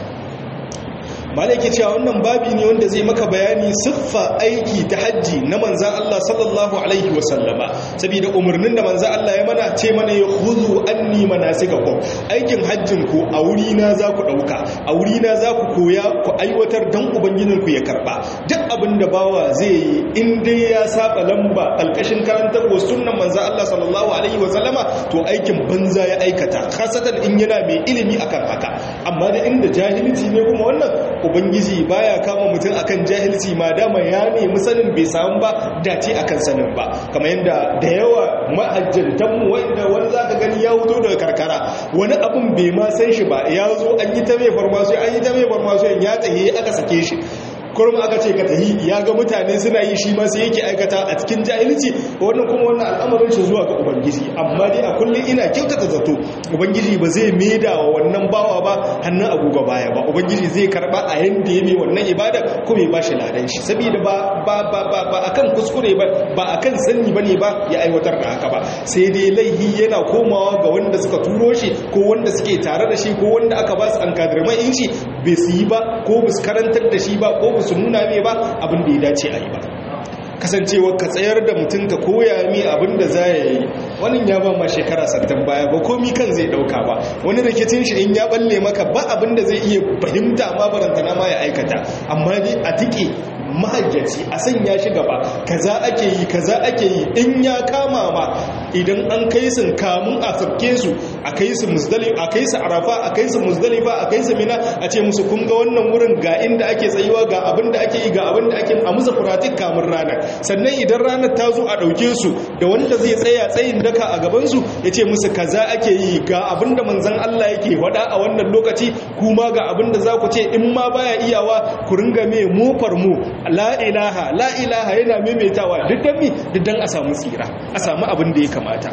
malaki cewa wannan babi ne wanda zai maka bayani siffa aiki ta hajji na manzan Allah sallallahu alaihi wasallama saboda umarnin da manzan Allah ya mana ce mana ya huzu anni manasikakum aikin hajjin ku a wuri na za ku dauka a wuri na za ku koya ku aiwatar dan ubangijin ku ya karba duk abin da bawa zai yi in dai ya saba lamba alkashin karantar wa sunnan manzan Allah sallallahu alaihi wasallama to aikin banza ya aikata khasatan in yana mai ilimi akan haka amma da inda jahilci ne kuma wannan ubangiji baya kama mutum akan jahilci ma dama ya nemi sanin bai samu ba dace akan sanin ba kamar yadda da yawa mahajjantanmu wanda wani zaka gani ya wuto daga karkara wani abin bai ma san shi ba ya zo an yi ta mai farmasu an yi ta mai farmasu ya tsaye aka sake shi kurum aka ce ka tahi ya ga mutane suna yi shi masu yake aikata a cikin jahilci wannan kuma wannan al'amarin shi zuwa ga ubangiji amma dai a kullum ina kyautata zato ubangiji ba zai maida wa wannan bawa ba hannun agogo baya ba ubangiji zai karba a yanda ya mai wannan ibada ko bai ba shi ladan shi saboda ba ba ba ba ba akan kuskure ba ba akan sanni bane ba ya aiwatar da haka ba sai dai laihi yana komawa ga wanda suka turo shi ko wanda suke tare da shi ko wanda aka ba su an kadirman in shi bai su yi ba ko ba su karantar da shi ba ko ba su nuna mai ba abin da ya dace a yi ba kasancewa ka tsayar da mutum ka koya mi abin da za ya yi wani ya ba ma shekara sattan baya ba komi kan zai dauka ba wani rikicin shi in ya balle maka ba abin da zai iya fahimta ma barantana ma ya aikata amma dai a tike mahajjaci a sanya shi gaba kaza ake yi kaza ake yi in ya kama ma idan an kai su kamun a sabke su a kai su muzdalifa a kai su arafa a kai su muzdalifa a kai su mina a ce musu kun ga wannan wurin ga inda ake tsayuwa ga abin da ake yi ga abin da ake a musu furatik kamun ranar sannan idan ranar ta zo a ɗauke su da wanda zai tsaya tsayin daka a gabansu ya ce musu kaza ake yi ga abin da manzan Allah yake faɗa a wannan lokaci kuma ga abin da za ku ce in ma baya iyawa ku ringa mai mofar mu la ilaha la ilaha yana maimaitawa duk dan mi duk dan a samu tsira a samu abin da ya kamata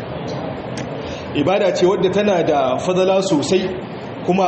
ibada ce wadda tana da fadala sosai kuma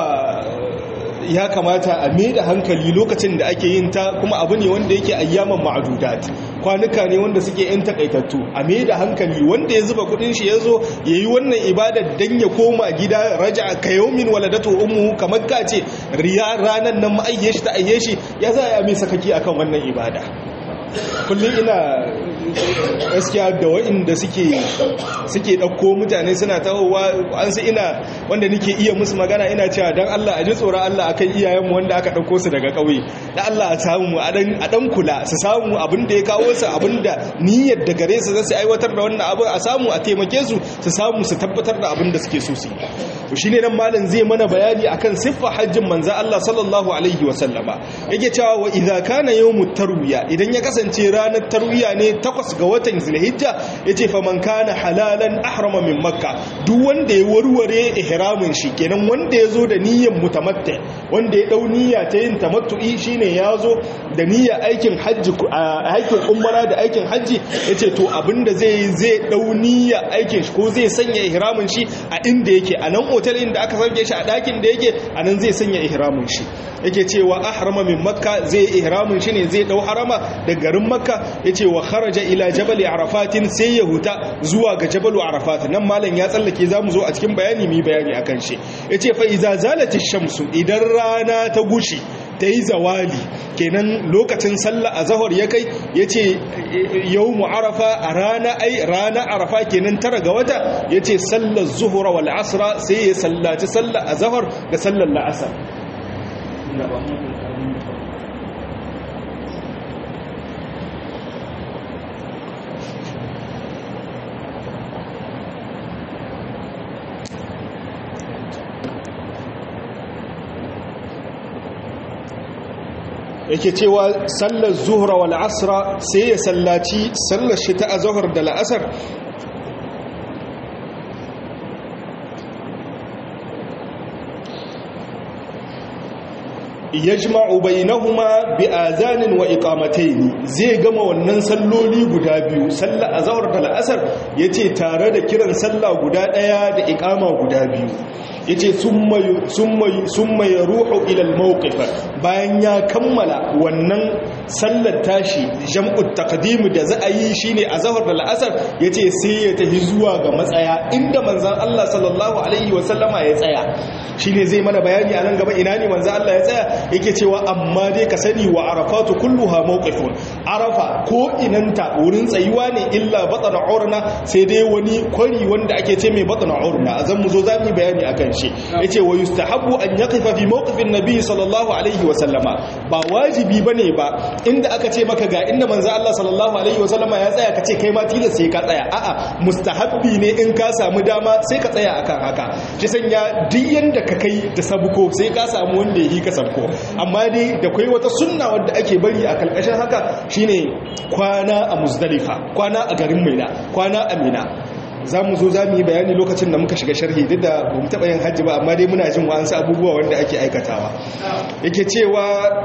ya kamata a mai da hankali lokacin da ake yin ta kuma abu ne wanda yake ayyaman ma'adudat kwanuka ne wanda suke yan takaitattu a mai da hankali wanda ya zuba kudin shi ya zo ya yi wannan ibada don ya koma gida raja ka yaumin waladatu ummu kamar ka ce riya ranar nan ma'ayye shi ta ayye shi ya za a yi mai sakaki akan wannan ibada kullum ina gaskiya da wa'inda suke suke ɗauko mutane suna tahowa an su ina wanda nake iya musu magana ina cewa don Allah a ji tsoron Allah akan iyayenmu wanda aka ɗauko su daga ƙauye da Allah a samu a ɗan kula su samu abin da ya kawo su abin da niyyar da gare su zai aiwatar da wannan abin a samu a taimake su su samu su tabbatar da abin da suke so su to shine nan malam zai mana bayani akan siffa hajjin manzo Allah sallallahu alaihi wa sallama yake cewa wa idza kana yawmut tarwiya idan ya kasance ranar tarwiya ne takwas ga watan zulhijja yace fa man kana halalan ahrama min makka duk wanda ya warware ihramin shi kenan wanda ya zo da niyyar mutamatta wanda ya dau niyya ta yin tamattu'i shine ya zo da niyyar aikin hajji aikin umara da aikin hajji yace to abinda zai zai dau niyyar aikin shi ko zai sanya ihramin shi a inda yake a nan otal inda aka sauke shi a dakin da yake a nan zai sanya ihramin shi yake cewa ahrama min makka zai ihramin shi ne zai dau harama da garin makka yace wa kharaja ila jabal arafatin sai ya huta zuwa ga jabalu arafat nan malam ya tsallake zamu zo a cikin bayani mi bayani akan shi yace fa iza zalatish shamsu idan rana ta gushi ta yi zawali kenan lokacin sallah a zahar ya kai ya ce yau arafa a rana ai rana arafa kenan tara ga wata ya ce sallar zuhura wal asra sai ya sallaci sallah a zahar da sallar la'asar yake cewa sallar zuhra wal asra sai ya sallaci sallar shi ta azhar da la'asar yajma'u bainahuma bi azanin wa iqamatayn zai gama wannan salloli guda biyu sallar azhar da al'asr yace tare da kiran sallah guda daya da iqama guda biyu yace summa summa summa yaruhu ila al-mawqif bayan ya kammala wannan sallar tashi jam'u taqdim da za a yi shine azhar da al'asr yace sai ya tafi zuwa ga matsaya inda manzon Allah sallallahu alaihi wa sallama ya tsaya shine zai mana bayani a nan gaba ina ne manzon Allah ya tsaya yake cewa amma dai ka sani wa arafatu kulluha mawqifun arafa ko inanta wurin tsayuwa ne illa batna urna sai dai wani kwari wanda ake ce mai batna urna zan mu zo za mu bayani akan shi yace wa yustahabbu an yaqifa fi mawqifin nabi sallallahu alaihi wa sallama ba wajibi bane ba inda aka ce maka ga inda manzo Allah sallallahu alaihi wa sallama ya tsaya kace kai ma tilas sai ka tsaya a'a mustahabbi ne in ka samu dama sai ka tsaya akan haka shi sanya duk yanda ka kai da sabuko sai ka samu wanda yi ka sabko amma dai da kai wata sunna wanda ake bari a kalkashin haka shine kwana a muzdalifa kwana a garin maina kwana a mina za mu zo za mu yi bayani lokacin da muka shiga sharhi duk da ba mu taɓa yin hajji ba amma dai muna jin wa'ansu abubuwa wanda ake aikatawa yake cewa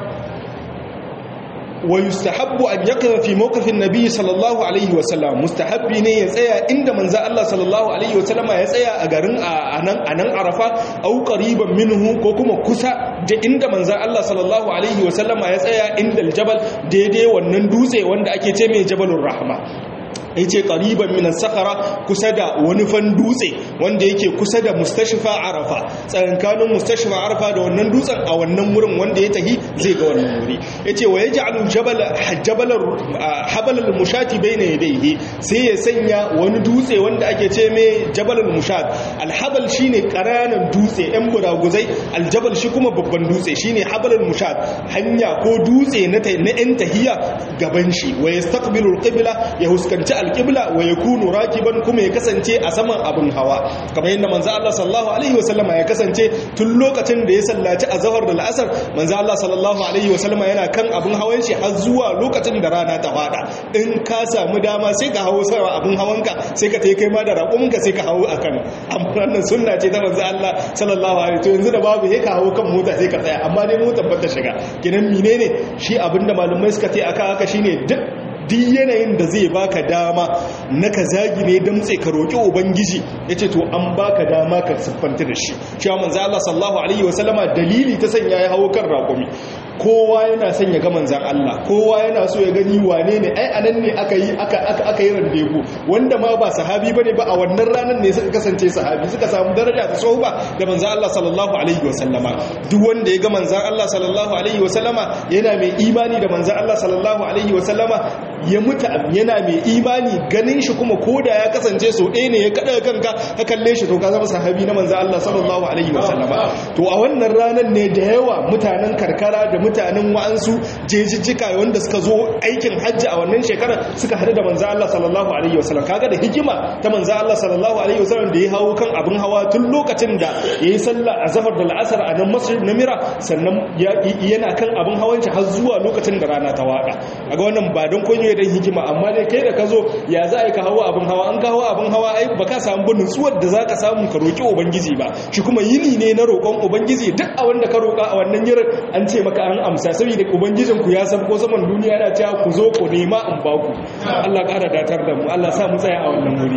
wa yustahabbu an yaqifa fi mawqifin nabiy sallallahu alaihi wa sallam mustahabbi ne ya tsaya inda manzo Allah sallallahu alaihi wa sallam ya tsaya a garin anan anan Arafa au qariban minhu ko kuma kusa da inda manzo Allah sallallahu alaihi wa sallam ya tsaya inda aljabal daidai wannan dutse wanda ake ce mai jabalur rahma ya ce ƙariban minan sakara kusa da wani fan dutse wanda yake kusa da mustashfa arafa tsakankanin mustashfa arafa da wannan dutsen a wannan wurin wanda ya tahi zai ga wannan wuri ya ce wa ya ja'alu habalar mushati bai na yadaihi sai ya sanya wani dutse wanda ake ce mai jabalar mushat alhabal shi ne ƙananan dutse yan buraguzai aljabal shi kuma babban dutse shi ne habalar mushat hanya ko dutse na yan tahiya gaban shi wa ya stakbilul qibla ya huskanci alƙibla wa ya kunu rakiban kuma ya kasance a saman abin hawa kamar yadda manzo Allah sallallahu alaihi wasallam ya kasance tun lokacin da ya sallaci azhar da al'asar manzo Allah sallallahu alaihi wasallam yana kan abin hawan shi har zuwa lokacin da rana ta fada in ka samu dama sai ka hawo sama abin hawanka sai ka tai kai ma da raƙuminka sai ka hawo akan wannan sunna ce ta manzo Allah sallallahu alaihi to yanzu da babu sai ka hawo kan mota sai ka tsaya amma dai motar ba ta shiga kinan menene shi abinda malumai suka ce aka haka shine duk duk yanayin da zai baka dama na ka zagi ne damtse ka roƙi ubangiji ya ce to an baka dama ka siffanta da shi cewa manzo Allah sallallahu alaihi wasallama dalili ta sanya ya hawo kan raƙumi kowa yana son ya ga manzan Allah kowa yana so ya gani wane ne ai anan ne aka yi aka aka aka yi randebu wanda ma ba sahabi bane ba a wannan ranar ne suka kasance sahabi suka samu daraja ta sohba da manzan Allah sallallahu alaihi wasallama duk wanda ya ga manzan Allah sallallahu alaihi wasallama yana mai imani da manzan Allah sallallahu alaihi wasallama ya mutu yana mai imani ganin shi kuma koda ya kasance so ɗaya ne ya kada kanka ka kalle shi to ka zama sahabi na manzan Allah sallallahu alaihi wasallama to a wannan ranar ne da yawa mutanen karkara da mutanen wa'ansu jejijjika wanda suka zo aikin hajji a wannan shekarar suka hadu da manzan Allah sallallahu alaihi wasallam kaga da hikima ta manzan Allah sallallahu alaihi wasallam da ya hawo kan abin hawa tun lokacin da yayi sallah a zafar da la'asar a nan masjid na mira sannan yana kan abin hawan shi har zuwa lokacin da rana ta wada kaga wannan ba don kunyo dan hikima amma dai kai da ka zo ya za a yi ka hawo abin hawa an ka hawo abin hawa ai ba ka samu bin nutsuwar da za ka samu ka roƙi ubangiji ba shi kuma yini ne na roƙon ubangiji duk a wanda ka roƙa a wannan yirin an ce maka an amsa saboda ubangijin ku ya san ko saman duniya yana cewa ku zo ku nema in ba ku Allah ƙara datar da mu Allah sa mu tsaya a wannan wuri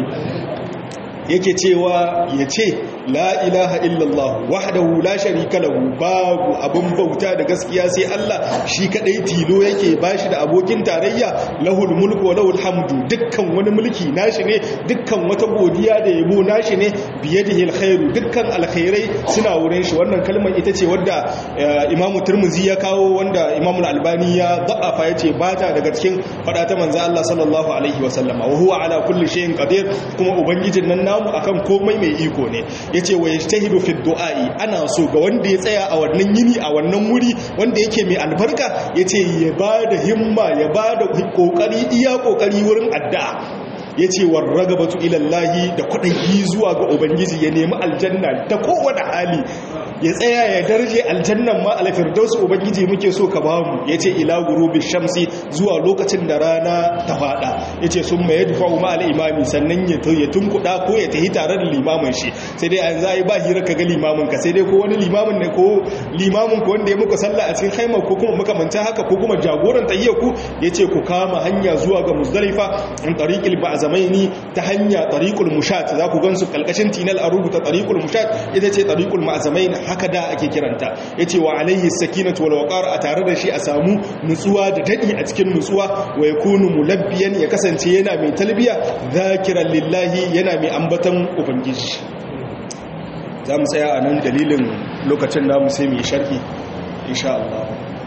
yake cewa ya ce la ilaha illallah wahdahu la sharika lahu babu abun bauta da gaskiya sai Allah shi kadai tilo yake bashi da abokin tarayya lahul mulku wa lahul hamdu dukkan wani mulki nashi ne dukkan wata godiya da yabo nashi ne biyadihi alkhairu dukkan alkhairai suna wurin shi wannan kalmar ita ce wadda Imam Tirmidhi ya kawo wanda Imam Al-Albani ya da'afa yace bata daga cikin fada ta manzo Allah sallallahu alaihi wa sallama wa huwa ala kulli shay'in qadir kuma ubangijin nan namu akan komai mai iko ne yace wa yajtahidu fi du'a'i ana so ga wanda ya tsaya a wannan yini a wannan wuri wanda yake mai albarka yace ya bada himma ya bada kokari iya kokari wurin addu'a ya ce wa ragabatu ilallahi da kwaɗayi zuwa ga ubangiji ya nemi aljanna ta kowane hali ya tsaya ya darje aljannan ma alfirdaus ubangiji muke so ka bamu yace ila gurubi shamsi zuwa lokacin da rana ta fada yace summa yadfa'u ma al-imami sannan ya ya tunkuda ko ya tahi tare da limamin shi sai dai yanzu ai ba hira ka ga limamin ka sai dai ko wani limamin ne ko limamin ku wanda ya muku sallah a cikin haima ko kuma makamanta haka ko kuma jagoran tahiyya ku yace ku kama hanya zuwa ga muzdalifa in tariqil ba'zamaini ta hanya tariqul mushat za ku gansu kalkashin tinal a rubuta tariqul mushat ita ce tariqul ma'zamain haka da ake kiranta yace wa alaihi sakinatu wal waqar a tare da shi a samu nutsuwa da dadi a cikin nutsuwa wa yakunu mulabbiyan ya kasance yana mai talbiya zakiran lillahi yana mai ambatan ubangiji za mu tsaya a nan dalilin lokacin namu sai mu yi sharhi insha Allah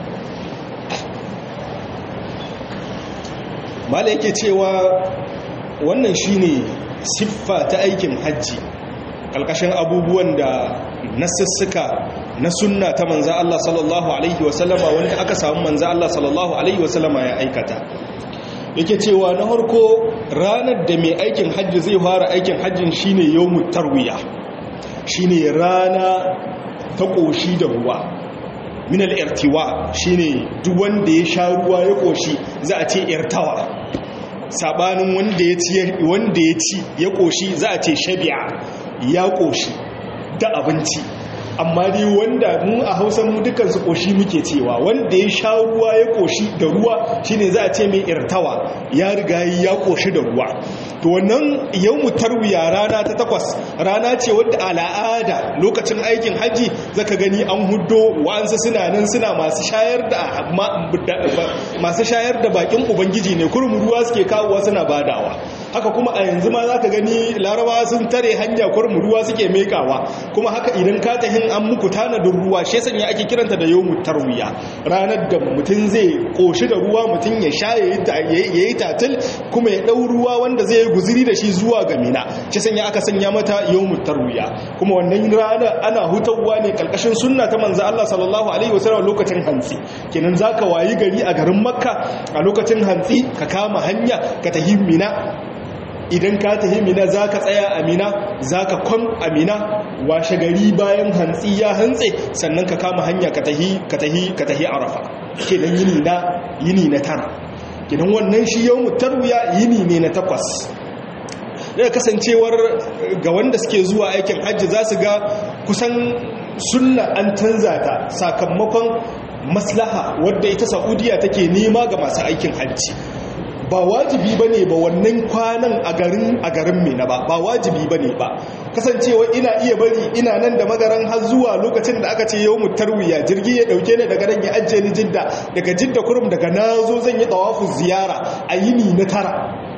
mala yake cewa wannan shine siffa ta aikin hajji ƙalƙashin abubuwan da nasussuka na sunna ta manza Allah sallallahu Alaihi wasallama wanda aka samu manza Allah sallallahu Alaihi wasallama ya aikata yake cewa na harko ranar da mai aikin hajji zai fara aikin hajjin shine yawmut tarwiya shine rana ta ƙoshi da ruwa minal irtiwa shine duk wanda ya sha ruwa ya ƙoshi za a ce irtawa sabanin wanda ya ci wanda ya ci ya ƙoshi za a ce shabi'a ya ƙoshi da abinci amma dai wanda mu a hausa mu dukkan su ƙoshi muke cewa wanda ya sha ruwa ya ƙoshi da ruwa shine za a ce mai irtawa ya riga ya ƙoshi da ruwa to wannan yawmu tarwiya rana ta takwas rana ce wadda al'ada lokacin aikin haji zaka gani an huddo wa'ansu suna nan suna masu shayar da masu shayar da bakin ubangiji ne kurum ruwa suke kawowa suna badawa haka kuma a yanzu ma zaka gani larabawa sun tare hanya kurum ruwa suke mekawa kuma haka idan ka tahin an muku tanadin ruwa shi sanya ake kiranta da yawmu tarwiya ranar da mutum zai koshi da ruwa mutum ya sha yayi tatil kuma ya dau ruwa wanda zai guziri da shi zuwa ga mina shi sanya aka sanya mata yawmut tarwiya kuma wannan rana ana hutawa ne kalkashin sunna ta manzo Allah sallallahu alaihi wasallam lokacin hantsi kenan zaka wayi gari a garin makka a lokacin hantsi ka kama hanya ka tahi mina idan ka tahi mina zaka tsaya a mina zaka kwan a mina washe gari bayan hantsi ya hantse sannan ka kama hanya ka tahi ka tahi ka tahi arafa kenan yini na yini na tara kenan wannan shi yawmut tarwiya yini ne na takwas daga kasancewar ga wanda suke zuwa aikin hajji za su ga kusan sunna an canza ta sakamakon maslaha wadda ita saudiya take nema ga masu aikin hajji ba wajibi ba ne ba wannan kwanan a garin a garin mena ba ba wajibi ba ne ba kasancewa ina iya bari ina nan da magaran har zuwa lokacin da aka ce yau mu tarwiya jirgi ya dauke ni daga nan ya ajiye ni jidda daga jidda kurum daga nazo zan yi tawafu ziyara a yini na tara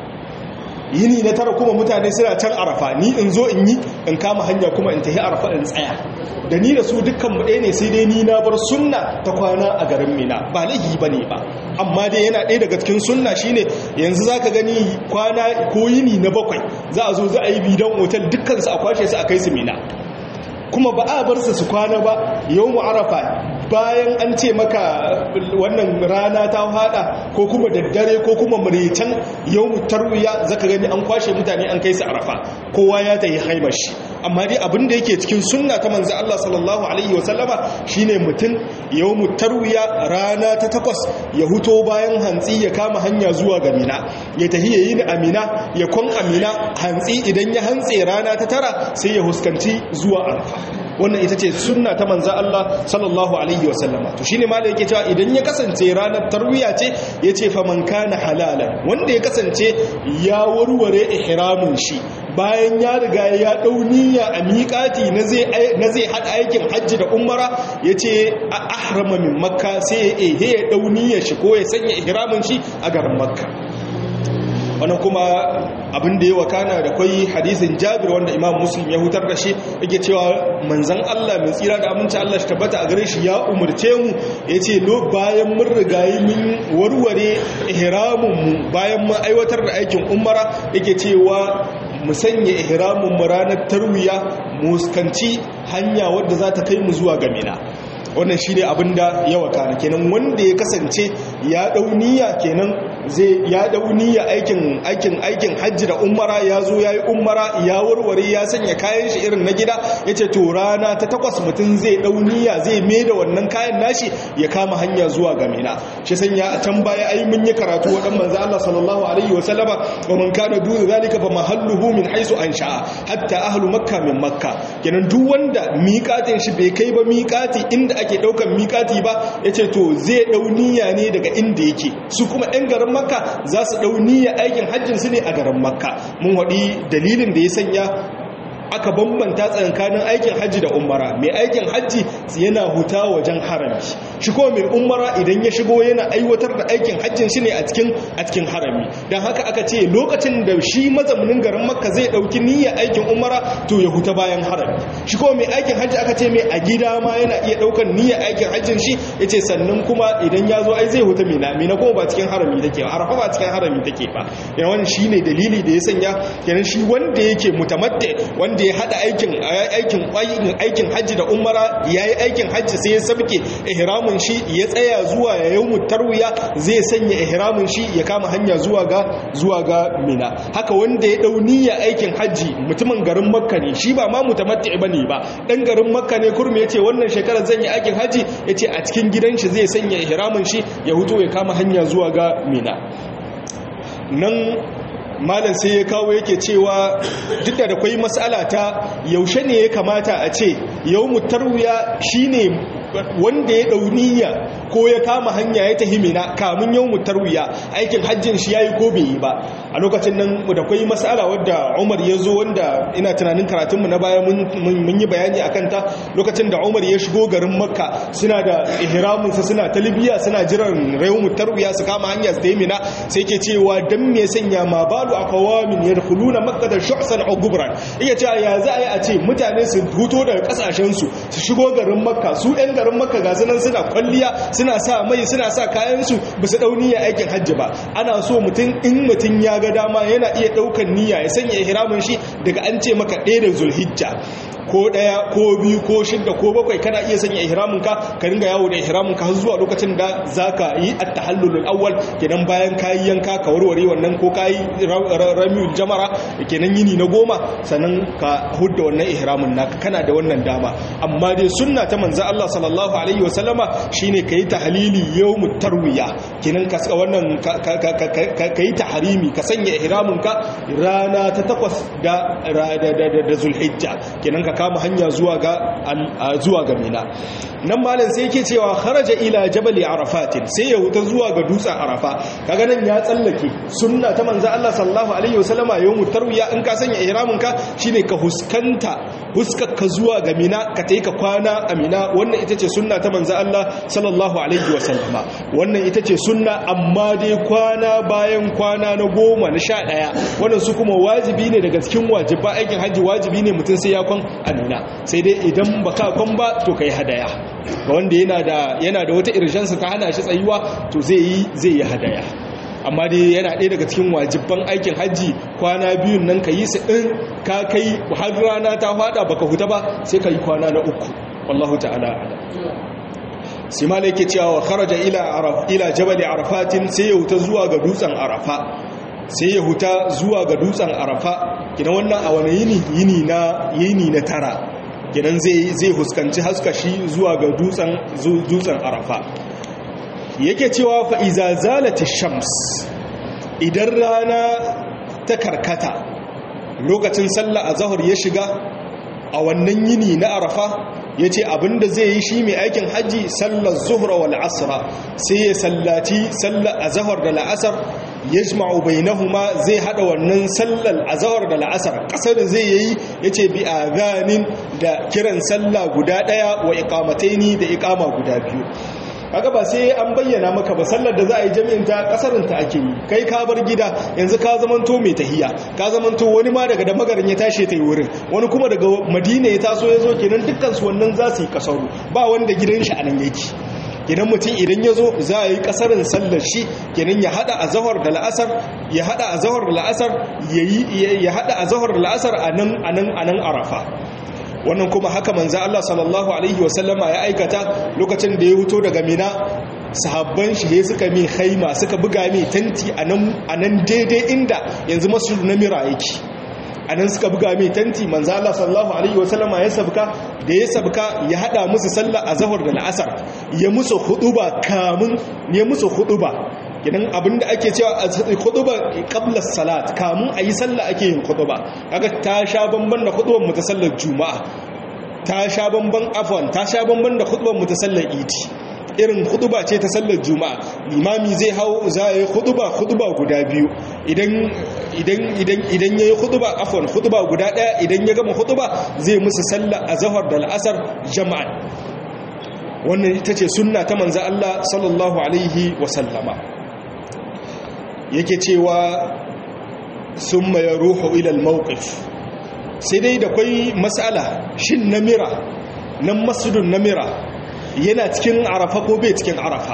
yini na tara kuma mutane suna can arafa ni in zo in yi in kama hanya kuma in tafi arafa in tsaya da ni da su dukkan mu ɗaya ne sai dai ni na bar sunna ta kwana a garin mina ba laifi ba ne ba amma dai yana ɗaya daga cikin sunna shine yanzu zaka gani kwana ko yini na bakwai za a zo za a yi bidan otal dukkan su a kwashe su a kai su mina kuma ba a bar su su kwana ba yau mu arafa bayan an ce maka wannan rana ta hada ko kuma daddare ko kuma muritan yau mu tarwiya zaka gani an kwashe mutane an kai su arafa kowa ya tayi haimar shi amma dai abin da yake cikin sunna ta manzo Allah sallallahu alaihi wa sallama shine mutum yau mu tarwiya rana ta takwas ya huto bayan hantsi ya kama hanya zuwa ga mina ya tahi yayi ni amina ya kon amina hantsi idan ya hantse rana ta tara sai ya huskanci zuwa arafa wannan ita ce sunna ta manza Allah sallallahu alaihi wasallama to shine malai yake cewa idan ya kasance ranar tarwiya ce yace fa man kana halalan wanda ya kasance ya warware ihramin shi bayan ya riga ya dau niyya a miƙati na zai na zai hada aikin hajji da umara yace ahrama min makka sai ehe ya dau niyyar shi ko ya sanya ihramin shi a garin makka wannan kuma abin da ya wakana da kwai hadisin jabir wanda imam muslim ya hutar da shi yake cewa manzan Allah mai tsira da aminci Allah shi tabbata a gare shi ya umarce mu ya ce bayan mun rigayi mun warware ihramun mu bayan mun aiwatar da aikin umara yake cewa mu sanya ihramun mu ranar tarwiya mu skanci hanya wadda za ta kai mu zuwa ga mina wannan shi ne abin da ya wakana kenan wanda ya kasance ya ɗau niyya kenan zai ya dauni ya aikin aikin aikin hajji da umara ya zo ya yi umara ya warware ya sanya kayan shi irin na gida ya ce to rana ta takwas mutum zai dauniya zai mai da wannan kayan nashi ya kama hanya zuwa ga mina shi sanya a can baya ai mun yi karatu wadan manzo Allah sallallahu alaihi wa sallama wa man kana duna zalika fa mahalluhu min haisu ansha hatta ahlu makka min makka kenan duk wanda miƙatin shi bai kai ba miƙati inda ake daukan miƙati ba yace to zai dauniya ne daga inda yake su kuma ɗan garin makka za su dauniya aikin hajjin su ne a garin makka mun waɗi dalilin da ya sanya aka bambanta tsakanin aikin hajji da umara mai aikin hajji yana huta wajen harami shi ko mai umara idan ya shigo yana aiwatar da aikin hajjin shi ne a cikin a cikin harami don haka aka ce lokacin da shi mazaunin garin makka zai dauki niyyar aikin umara to ya huta bayan harami shi ko mai aikin hajji aka ce mai a gida ma yana iya daukan niyyar aikin hajjin shi yace sannan kuma idan ya zo ai zai huta mina mina kuma ba cikin harami take ba arafa ba cikin harami take ba yana wannan shine dalili da ya sanya kenan shi wanda yake mutamatte wanda da ya hada aikin aikin aikin hajji da umara yayi aikin hajji sai ya sabke ihramin shi ya tsaya zuwa ya yawmu tarwiya zai sanya ihramin shi ya kama hanya zuwa ga zuwa ga mina haka wanda ya dau niyya aikin hajji mutumin garin makka ne shi ba ma mutamatti bane ba dan garin makka ne kurmi yace wannan shekarar zan yi aikin hajji yace a cikin gidan shi zai sanya ihramin shi ya huto ya kama hanya zuwa ga mina nan malam sai ya kawo yake cewa duk da kwai matsala ta yaushe ne ya kamata a ce yau mutarwiya shine wanda ya dauniya ko ya kama hanya ya tahi mina kamun yau mutarwiya aikin hajjin shi yayi ko bai yi ba a lokacin nan da kwai matsala wadda Umar ya zo wanda ina tunanin karatunmu na baya mun yi bayani akan ta lokacin da Umar ya shigo garin Makka suna da ihramin sa suna talbiya suna jiran rayu mutarwiya su kama hanya su tahi mina sai ke cewa dan me sanya ma balu aqwamin yadkhuluna makkah shu'san aw gubran iya cewa ya za a yi a ce mutane su huto daga kasashen su su shigo garin Makka su ɗan garin Makka ga sunan suna kwalliya suna sa mai suna sa kayansu ba su ɗau niyya aikin hajji ba ana so mutum in mutum ya ga dama yana iya ɗaukan niyya ya sanya ihramin shi daga an ce maka ɗaya da zulhijja ko ɗaya ko biyu ko shidda ko bakwai kana iya sanya ihramin ka ka ringa yawo da ihramin ka har zuwa lokacin da zaka yi at-tahallul awwal kenan bayan kayi yanka ka warware wannan ko kayi ramiul jamara kenan yini na goma sannan ka hudda wannan ihramin naka kana da wannan dama amma dai sunna ta manzo Allah sallallahu alaihi wasallama shine kai tahlili yawmut tarwiya kenan ka wannan kai tahrimi ka sanya ihramin ka rana ta takwas da da zulhijja kenan ka kama hanya zuwa ga zuwa ga mina nan malam sai yake cewa kharaja ila jabal arafat sai ya huta zuwa ga dutsen arafa kaga nan ya tsallake sunna ta manzo Allah sallallahu alaihi wasallama yawmut tarwiya in ka sanya ihramin ka shine ka huskanta huskar ka zuwa ga mina ka tayi ka kwana a mina wannan ita ce sunna ta manzo Allah sallallahu alaihi wasallama wannan ita ce sunna amma dai kwana bayan kwana na goma na sha ɗaya wannan su kuma wajibi ne daga cikin wajiba aikin hajji wajibi ne mutum sai ya kwan amina sai dai idan baka kwan ba to kai hadaya ga wanda yana da yana da wata irjansa ta hana shi tsayuwa to zai yi zai yi hadaya amma dai yana ɗaya daga cikin wajibban aikin hajji kwana biyun nan ka yi su in ka kai har rana ta fada baka huta ba sai ka yi kwana na uku wallahu ta'ala ala sai ma yake cewa wa kharaja ila araf ila jabal arafatin sai ya huta zuwa ga dutsen arafa sai ya huta zuwa ga dutsen arafa kidan wannan a wani yini yini na yini na tara kidan zai zai huskanci haskashi zuwa ga dutsen dutsen arafa yake cewa fa iza zalati shams idan rana ta karkata lokacin sallah azhar ya shiga a wannan yini na arafa ya ce abinda zai yi shi mai aikin hajji sallar zuhra wal asra sai ya sallaci sallar azahar da la'asar ya jima'u bainahuma zai hada wannan sallar azahar da la'asar kasar zai yi ya ce bi a ganin da kiran sallah guda daya wa ikamataini da ikama guda biyu kaga ba sai an bayyana maka ba sallar da za a yi jami'in ta kasarin ta ake yi kai ka bar gida yanzu ka zamanto mai tahiya ka zamanto wani ma daga da magarin ya tashi ta yi wurin wani kuma daga madina ya taso ya zo kenan dukkan su wannan za su yi kasaru ba wanda gidan shi a nan yake kenan mutum idan ya zo za a yi kasarin sallar shi kenan ya hada a zahar da la'asar ya hada a zahar da la'asar ya hada a zahar da la'asar a nan a nan a nan arafa wannan kuma haka manzo Allah sallallahu alaihi wasallama ya aikata lokacin da ya huto daga Mina sahabban shi ya suka mai haima suka buga mai tanti a nan daidai inda yanzu masjid namira yake a nan suka buga mai tanti manzo Allah sallallahu alaihi wasallama ya sabka da ya sabka ya hada musu sallah a zahar da la'asar ya musu huduba kamun ya musu huduba gidan abinda ake cewa a huduba qabla salat kamun ayi sallah ake yin huduba kaga ta sha bamban da hudubar mu ta sallar juma'a ta sha bamban afwan ta sha bamban da hudubar mu ta sallar idi irin huduba ce ta sallar juma'a limami zai hau za a yi huduba huduba guda biyu idan idan idan idan yayi huduba afwan huduba guda daya idan ya gama huduba zai musu sallar azhar da al'asar jama'an wannan ita ce sunna ta manzo Allah sallallahu alaihi wa sallama yake cewa summa yaruhu ila al-mawqif sai dai da kwai mas'ala shin namira nan masjidun namira yana cikin arafa ko bai cikin arafa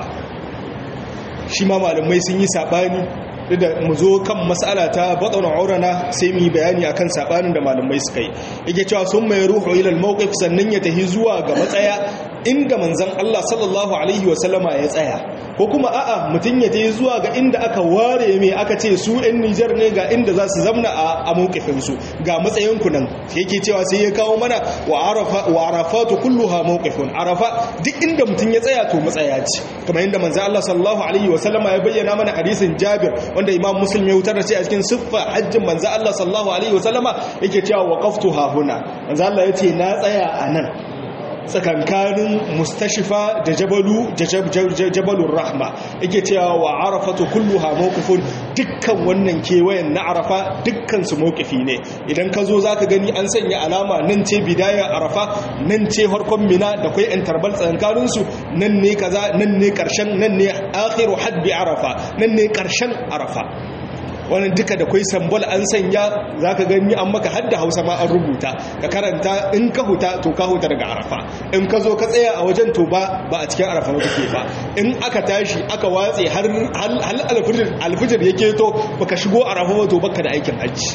shi ma malamai sun yi sabani da mu zo kan mas'ala ta batsan aurana sai mu yi bayani akan sabanin da malamai suka yi yake cewa sun mai ruhu ila al-mawqif sannan ya tahi zuwa ga matsaya inda manzon Allah sallallahu alaihi wasallama ya tsaya ko kuma a'a mutun ya tahi zuwa ga inda aka ware mai aka ce su ɗan Nijar ne ga inda za su zamna a mawqifin su ga matsayin ku nan yake cewa sai ya kawo mana wa arafa wa arafatu kulluha mawqifun arafa duk inda mutun ya tsaya to matsaya ce kamar inda manzon Allah sallallahu alaihi wasallama ya bayyana mana hadisin Jabir wanda imam muslim ya wutar da shi a cikin siffa hajjin manzo Allah sallallahu alaihi wasallama yake cewa waqaftu ha huna manzo Allah yace na tsaya a nan tsakankanin mustashifa da jabalu jabalur rahma yake cewa wa arafatu kulluha mawqifun dukkan wannan kewayen na arafa dukkan su mawqifi ne idan ka zo zaka gani an sanya alama nan ce bidaya arafa nan ce harkon mina da kai interval tsakankanin su nan ne kaza nan ne karshen nan ne akhiru hadbi arafa nan ne karshen arafa wannan duka da kwai sambol an sanya za ka gani an maka hadda hausa ma an rubuta ka karanta in ka huta to ka huta daga arafa in ka zo ka tsaya a wajen to ba ba a cikin arafa wata ke ba in aka tashi aka watse har alfijir ya keto baka shigo arafa ba to baka da aikin hajji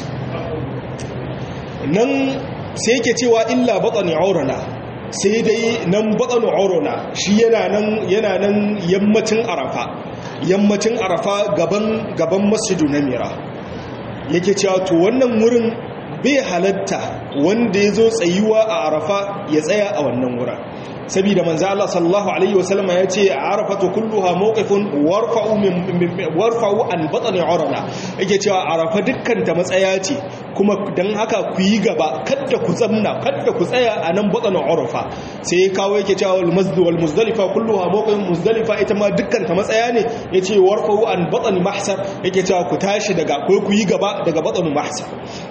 nan sai yake cewa illa batsani aurana sai dai nan batsani aurana shi yana nan yammacin arafa yammacin arafa gaban gaban masjidu na mira yake cewa to wannan wurin bai halatta wanda ya zo tsayuwa a arafa ya tsaya a wannan wurin saboda manzo Allah sallallahu alaihi wasallam ya ce arafatu kulluha mawqifun warfa'u min warfa'u an batni urana yake cewa arafa dukkan ta matsaya ce kuma dan haka ku yi gaba kada ku tsamna kada ku tsaya a nan batni urafa sai ya kawo yake cewa wal masjid wal muzdalifa kulluha mawqifun muzdalifa ita ma dukkan ta matsaya ne yace warfa'u an batni mahsar yake cewa ku tashi daga ko ku yi gaba daga batni mahsar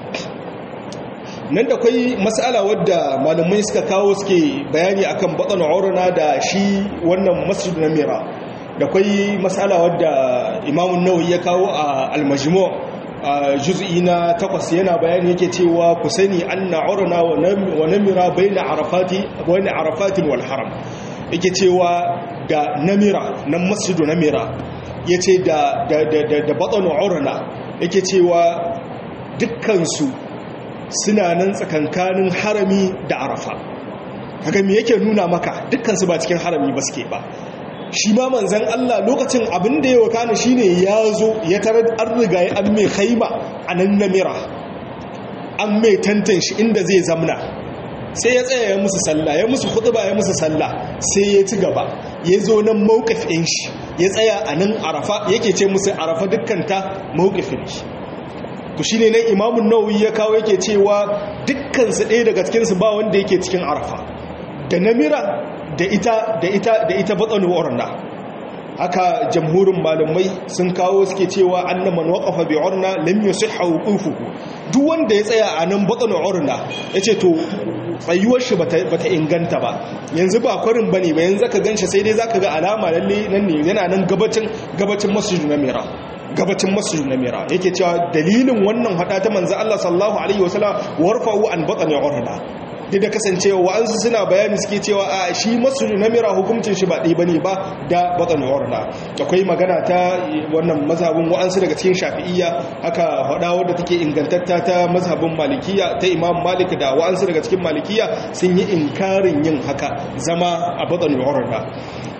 nan da kwai matsala wadda malamai suka kawo suke bayani akan batsan aurana da shi wannan masjid na mira da kwai matsala wadda imamun nawawi ya kawo a almajimo a juz'i na takwas yana bayani yake cewa ku sani anna aurana wa namira bayna arafati bayna arafatin wal haram yake cewa da namira nan masjidu namira yace da da da da batsan aurana yake cewa dukkan su suna nan tsakankanin harami da arafa haka me yake nuna maka dukkansu ba cikin harami ba suke ba shi ma manzan Allah lokacin abin da ya wakana shine ya zo ya tarar an riga ya an mai haima a nan namira an mai tantan shi inda zai zamna sai ya tsaya ya musu sallah ya musu ba ya musu sallah sai ya ci gaba ya zo nan mawqifin shi ya tsaya a nan arafa yake ce musu arafa dukkanta mawqifin shi to shine nan imamun nawawi ya kawo yake cewa dukkansu ɗaya daga cikinsu ba wanda yake cikin arafa da namira da ita da ita da ita batsanu urna haka jamhurin malamai sun kawo suke cewa anna man waqafa bi urna lam yusihha wuqufuhu duk wanda ya tsaya a nan batsanu urna yace to tsayuwar shi bata inganta ba yanzu ba kwarin bane ba yanzu ka ganshi sai dai zaka ga alama lalle nan ne yana nan gabacin gabacin masjid na mira gabacin masjid na mira yake cewa dalilin wannan hada ta manzo Allah sallallahu alaihi wasallam warfa'u an batani urda duk da kasancewa wa'ansu suna bayani suke cewa a shi masjid na mira hukuncin shi ba ɗaya bane ba da batani urda akwai magana ta wannan mazhabin wa'ansu daga cikin shafi'iyya haka hada wadda take ingantatta ta mazhabin malikiya ta imam malik da wa'ansu daga cikin malikiya sun yi inkarin yin haka zama a batani urda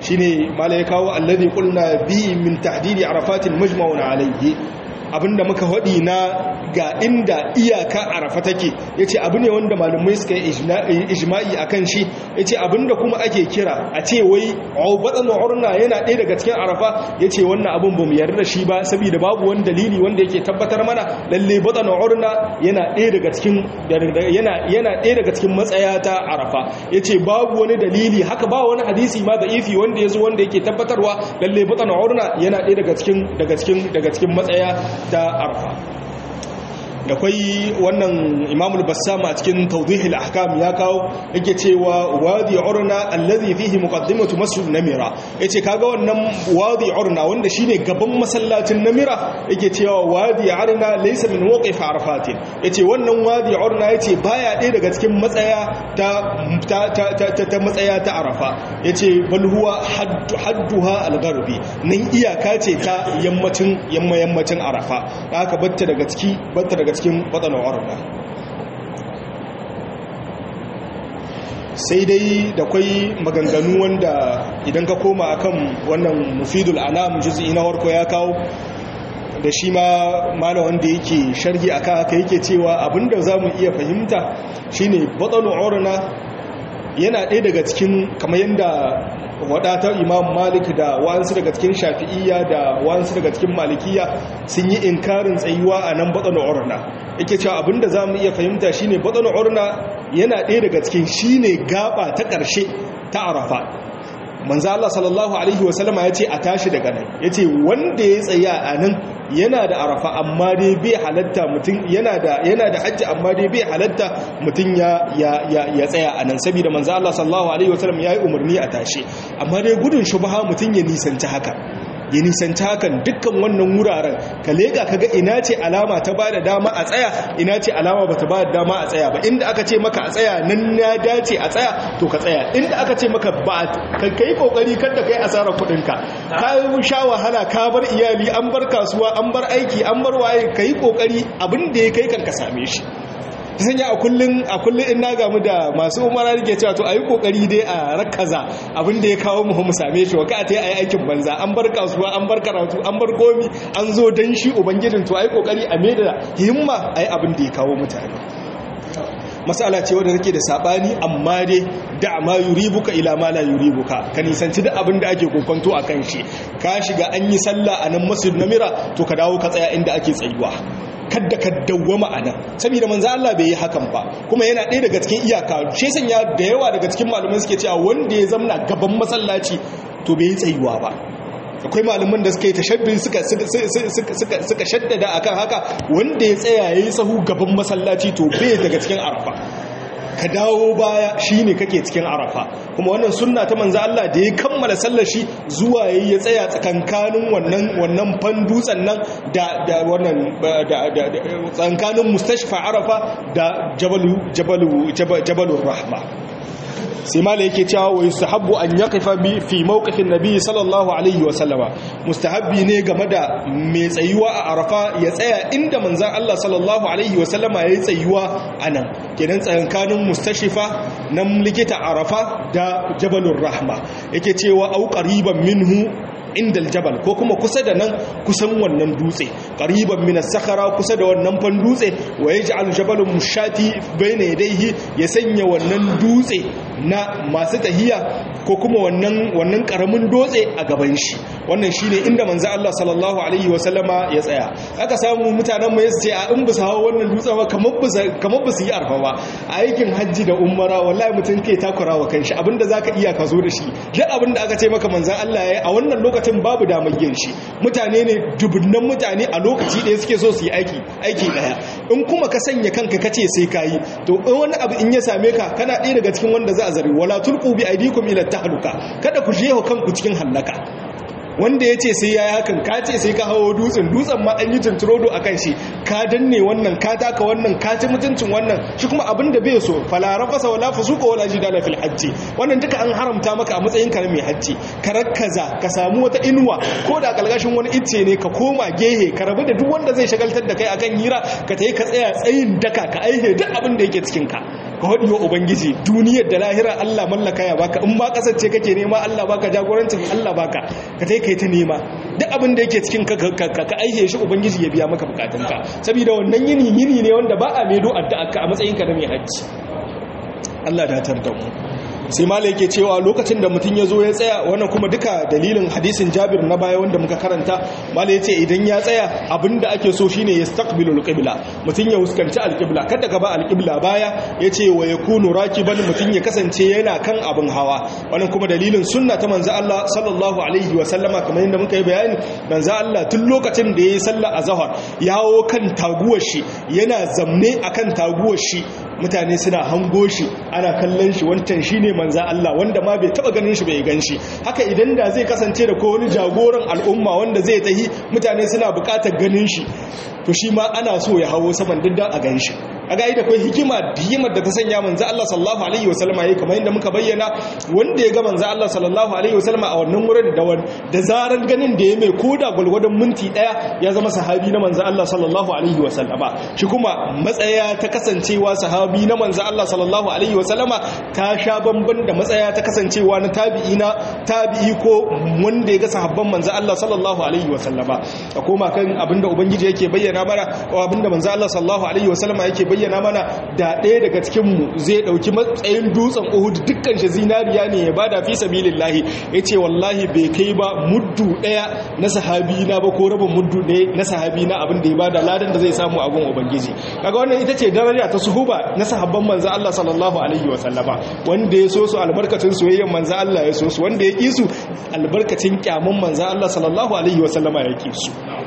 shine mala ya kawo alladhi qulna bi min tahdidi arafatin majma'un alayhi abinda muka haɗi na ga inda iyaka arafa take ya ce abu ne wanda malamai suka yi ijma'i a kan shi ya ce abinda kuma ake kira a ce wai batsan urna yana ɗaya daga cikin arafa ya ce wannan abin ba mu yarda da shi ba saboda babu wani dalili wanda yake tabbatar mana lalle batsan urna yana ɗaya daga cikin yana yana ɗaya daga cikin matsaya ta arafa ya ce babu wani dalili haka ba wani hadisi ma da ifi wanda ya zo wanda yake tabbatarwa lalle batsan urna yana ɗaya daga cikin daga cikin daga cikin matsaya ta arfa da kwai wannan imamul bassam a cikin tawdihil ahkam ya kawo yake cewa wadi urna allazi fihi muqaddimatu masjid namira yace kaga wannan wadi urna wanda shine gaban masallacin namira yake cewa wadi urna laysa min waqif arafat yace wannan wadi urna yace baya ɗaya daga cikin matsaya ta ta ta ta matsaya ta arafa yace bal huwa hadduha al-gharbi nan iyaka ce ta yammacin yamma yammacin arafa haka batta daga ciki batta daga cikin waɗannan arba sai dai da kwai maganganu wanda idan ka koma akan wannan mufidul anam juz'i na warko ya kawo da shi ma malam wanda yake sharhi akan haka yake cewa abinda zamu iya fahimta shine waɗannan urna yana ɗaya daga cikin kamar yadda wadatar imam malik da wa'ansu daga cikin shafi'iyya da wa'ansu daga cikin malikiya sun yi inkarin tsayuwa a nan baɗin urna yake cewa abinda za mu iya fahimta shine baɗin urna yana ɗaya daga cikin shine gaba ta ƙarshe ta arafa manzo Allah sallallahu alaihi wasallama ya ce a tashi daga nan ya ce wanda ya tsaya a nan yana da arafa amma dai bai halatta mutum yana da yana da hajji amma dai bai halatta mutum ya ya ya tsaya a nan saboda manzo Allah sallallahu alaihi wasallam yayi umarni a tashi amma dai gudun shubha mutum ya nisanci haka ya nisanci hakan dukkan wannan wuraren ka lega kaga ina ce alama ta bada dama a tsaya ina ce alama bata bada dama a tsaya ba inda aka ce maka a tsaya nan ya dace a tsaya to ka tsaya inda aka ce maka ba ka kai kokari kada kai asarar kudin ka ka sha wahala ka bar iyali an bar kasuwa an bar aiki an bar waye kai kokari abin da ya kai kan ka same shi ta sanya a kullum a kullum in na gamu da masu umara rike cewa to ayi kokari dai a rakaza abin da ya kawo mu mu same shi waka ta yi aikin banza an bar kasuwa an bar karatu an bar komi an zo dan shi ubangijin to ayi kokari a da himma ayi abin da ya kawo mutane masala ce wadda take da sabani amma dai da ma yuribuka ila ma la yuribuka ka nisanci duk abin da ake kokonto akan shi ka shiga an yi sallah a nan masjid namira to ka dawo ka tsaya inda ake tsayuwa kadda ka dawwama a nan saboda manzo Allah bai yi hakan ba kuma yana ɗaya daga cikin iyaka shi sanya da yawa daga cikin malaman suke cewa wanda ya zamna gaban masallaci to bai yi tsayuwa ba akwai malaman da suka yi tashabbin suka suka shaddada akan haka wanda ya tsaya yayi sahu gaban masallaci to bai daga cikin arafa ka dawo baya shine kake cikin arafa kuma wannan sunna ta manzo Allah da ya kammala sallar shi zuwa yayi ya tsaya tsakankanin wannan wannan fan dutsen nan da da wannan da tsakankanin mustashfa arafa da jabalu jabalu jabalur rahma sai mala yake cewa wa yustahabbu an yaqifa bi fi mawqifin nabi sallallahu alaihi wa sallama mustahabbi ne game da mai tsayuwa a arafa ya tsaya inda manzon Allah sallallahu alaihi wa sallama yayi tsayuwa anan kenan tsakankanin mustashifa nan likita arafa da jabalur rahma yake cewa au qariban minhu inda aljabal ko kuma kusa da nan kusan wannan dutse qariban min as-sakhara kusa da wannan fan dutse wa yaj'al jabalun mushati bayna yadayhi ya sanya wannan dutse na masu tahiya ko kuma wannan wannan karamin dutse a gaban shi wannan shine inda manzo Allah sallallahu alaihi wa sallama ya tsaya aka samu mutanen mu yace a in bisa hawa wannan dutsen ba kamar bisa kamar bisa yi arfa ba aikin hajji da umara wallahi mutum kai takura wa kanshi abinda zaka iya ka zo da shi duk abinda aka ce maka manzon Allah yayi a wannan lokacin lokacin babu damar yin shi mutane ne dubunnan mutane a lokaci ɗaya suke so su yi aiki aiki ɗaya in kuma ka sanya kanka ka ce sai ka yi to in wani abu in ya same ka kana ɗaya daga cikin wanda za a zari wala tulqu bi aydikum ila tahluka kada ku jeho kanku cikin hallaka wanda ya ce sai ya yi hakan ka ce sai ka hawo dutsen dutsen ma an yi tunturodo a kan shi ka danne wannan ka taka wannan ka ci mutuncin wannan shi kuma abin da bai so falara fasa wala fusuka wala jidala fil hajji wannan duka an haramta maka a matsayin ka na mai hajji ka rakkaza ka samu wata inuwa ko da kalgashin wani icce ne ka koma gehe ka rabu da duk wanda zai shagaltar da kai akan hira ka tayi ka tsaya tsayin daka ka aihe duk abin da yake cikin ka ka hodi wa ubangiji duniyar da lahira Allah mallaka ya baka in ba kasance kake nema Allah baka jagorancin Allah baka ka tai kai ta nema duk abin da yake cikin ka ka aihe shi ubangiji ya biya maka bukatunka saboda wannan yini yini ne wanda ba a medo addu'a ka a matsayin ka na mai hajji Allah da tar da mu sai mala yake cewa lokacin da mutum ya zo ya tsaya wannan kuma duka dalilin hadisin jabir na baya wanda muka karanta mala ya ce idan ya tsaya abinda ake so shine ya staqbilul qibla mutum ya huskanci alqibla kada ka ba alqibla baya ya ce wa yakunu rakiban mutum ya kasance yana kan abin hawa wannan kuma dalilin sunna ta manzo Allah sallallahu alaihi wa sallama kamar yadda muka yi bayani manzo Allah tun lokacin da yayi sallar azhar yawo kan taguwar shi yana zamne akan taguwar shi mutane suna hango shi ana kallon shi wancan shine manza Allah wanda ma bai taba ganin shi bai gan shi haka idan da zai kasance da ko wani jagoran al'umma wanda zai tahi mutane suna bukatar ganin shi to shi ma ana so ya hawo saman diddan a gan shi a ga da kai hikima hikimar da ta sanya manzo Allah sallallahu alaihi wasallam yayi kamar yadda muka bayyana wanda ya ga manzo Allah sallallahu alaihi wasallam a wannan wurin da da zaran ganin da ya mai koda gulgudun minti daya ya zama sahabi na manzo Allah sallallahu alaihi wasallama shi kuma matsaya ta kasancewa sahabi na manzo Allah sallallahu alaihi wasallama ta sha bamban da matsaya ta kasancewa na tabi'i na tabi'i ko wanda ya ga sahabban manzo Allah sallallahu alaihi wasallama a koma kan abinda ubangiji yake bayyana mana abinda manzo Allah sallallahu alaihi wasallama yake bayyana bayyana mana da ɗaya daga cikinmu zai ɗauki matsayin dutsen uhud dukkan shi zinariya ne ya bada fi sabilillahi ya ce wallahi bai kai ba muddu ɗaya na sahabi na ba ko rabin muddu ɗaya na sahabi na abin da ya bada ladan da zai samu abin ubangiji kaga wannan ita ce daraja ta suhuba na sahabban manzo Allah sallallahu alaihi wa sallama wanda ya so su albarkacin soyayyen manzo Allah ya so su wanda ya ki su albarkacin kyamun manzo Allah sallallahu alaihi wa sallama ya ki su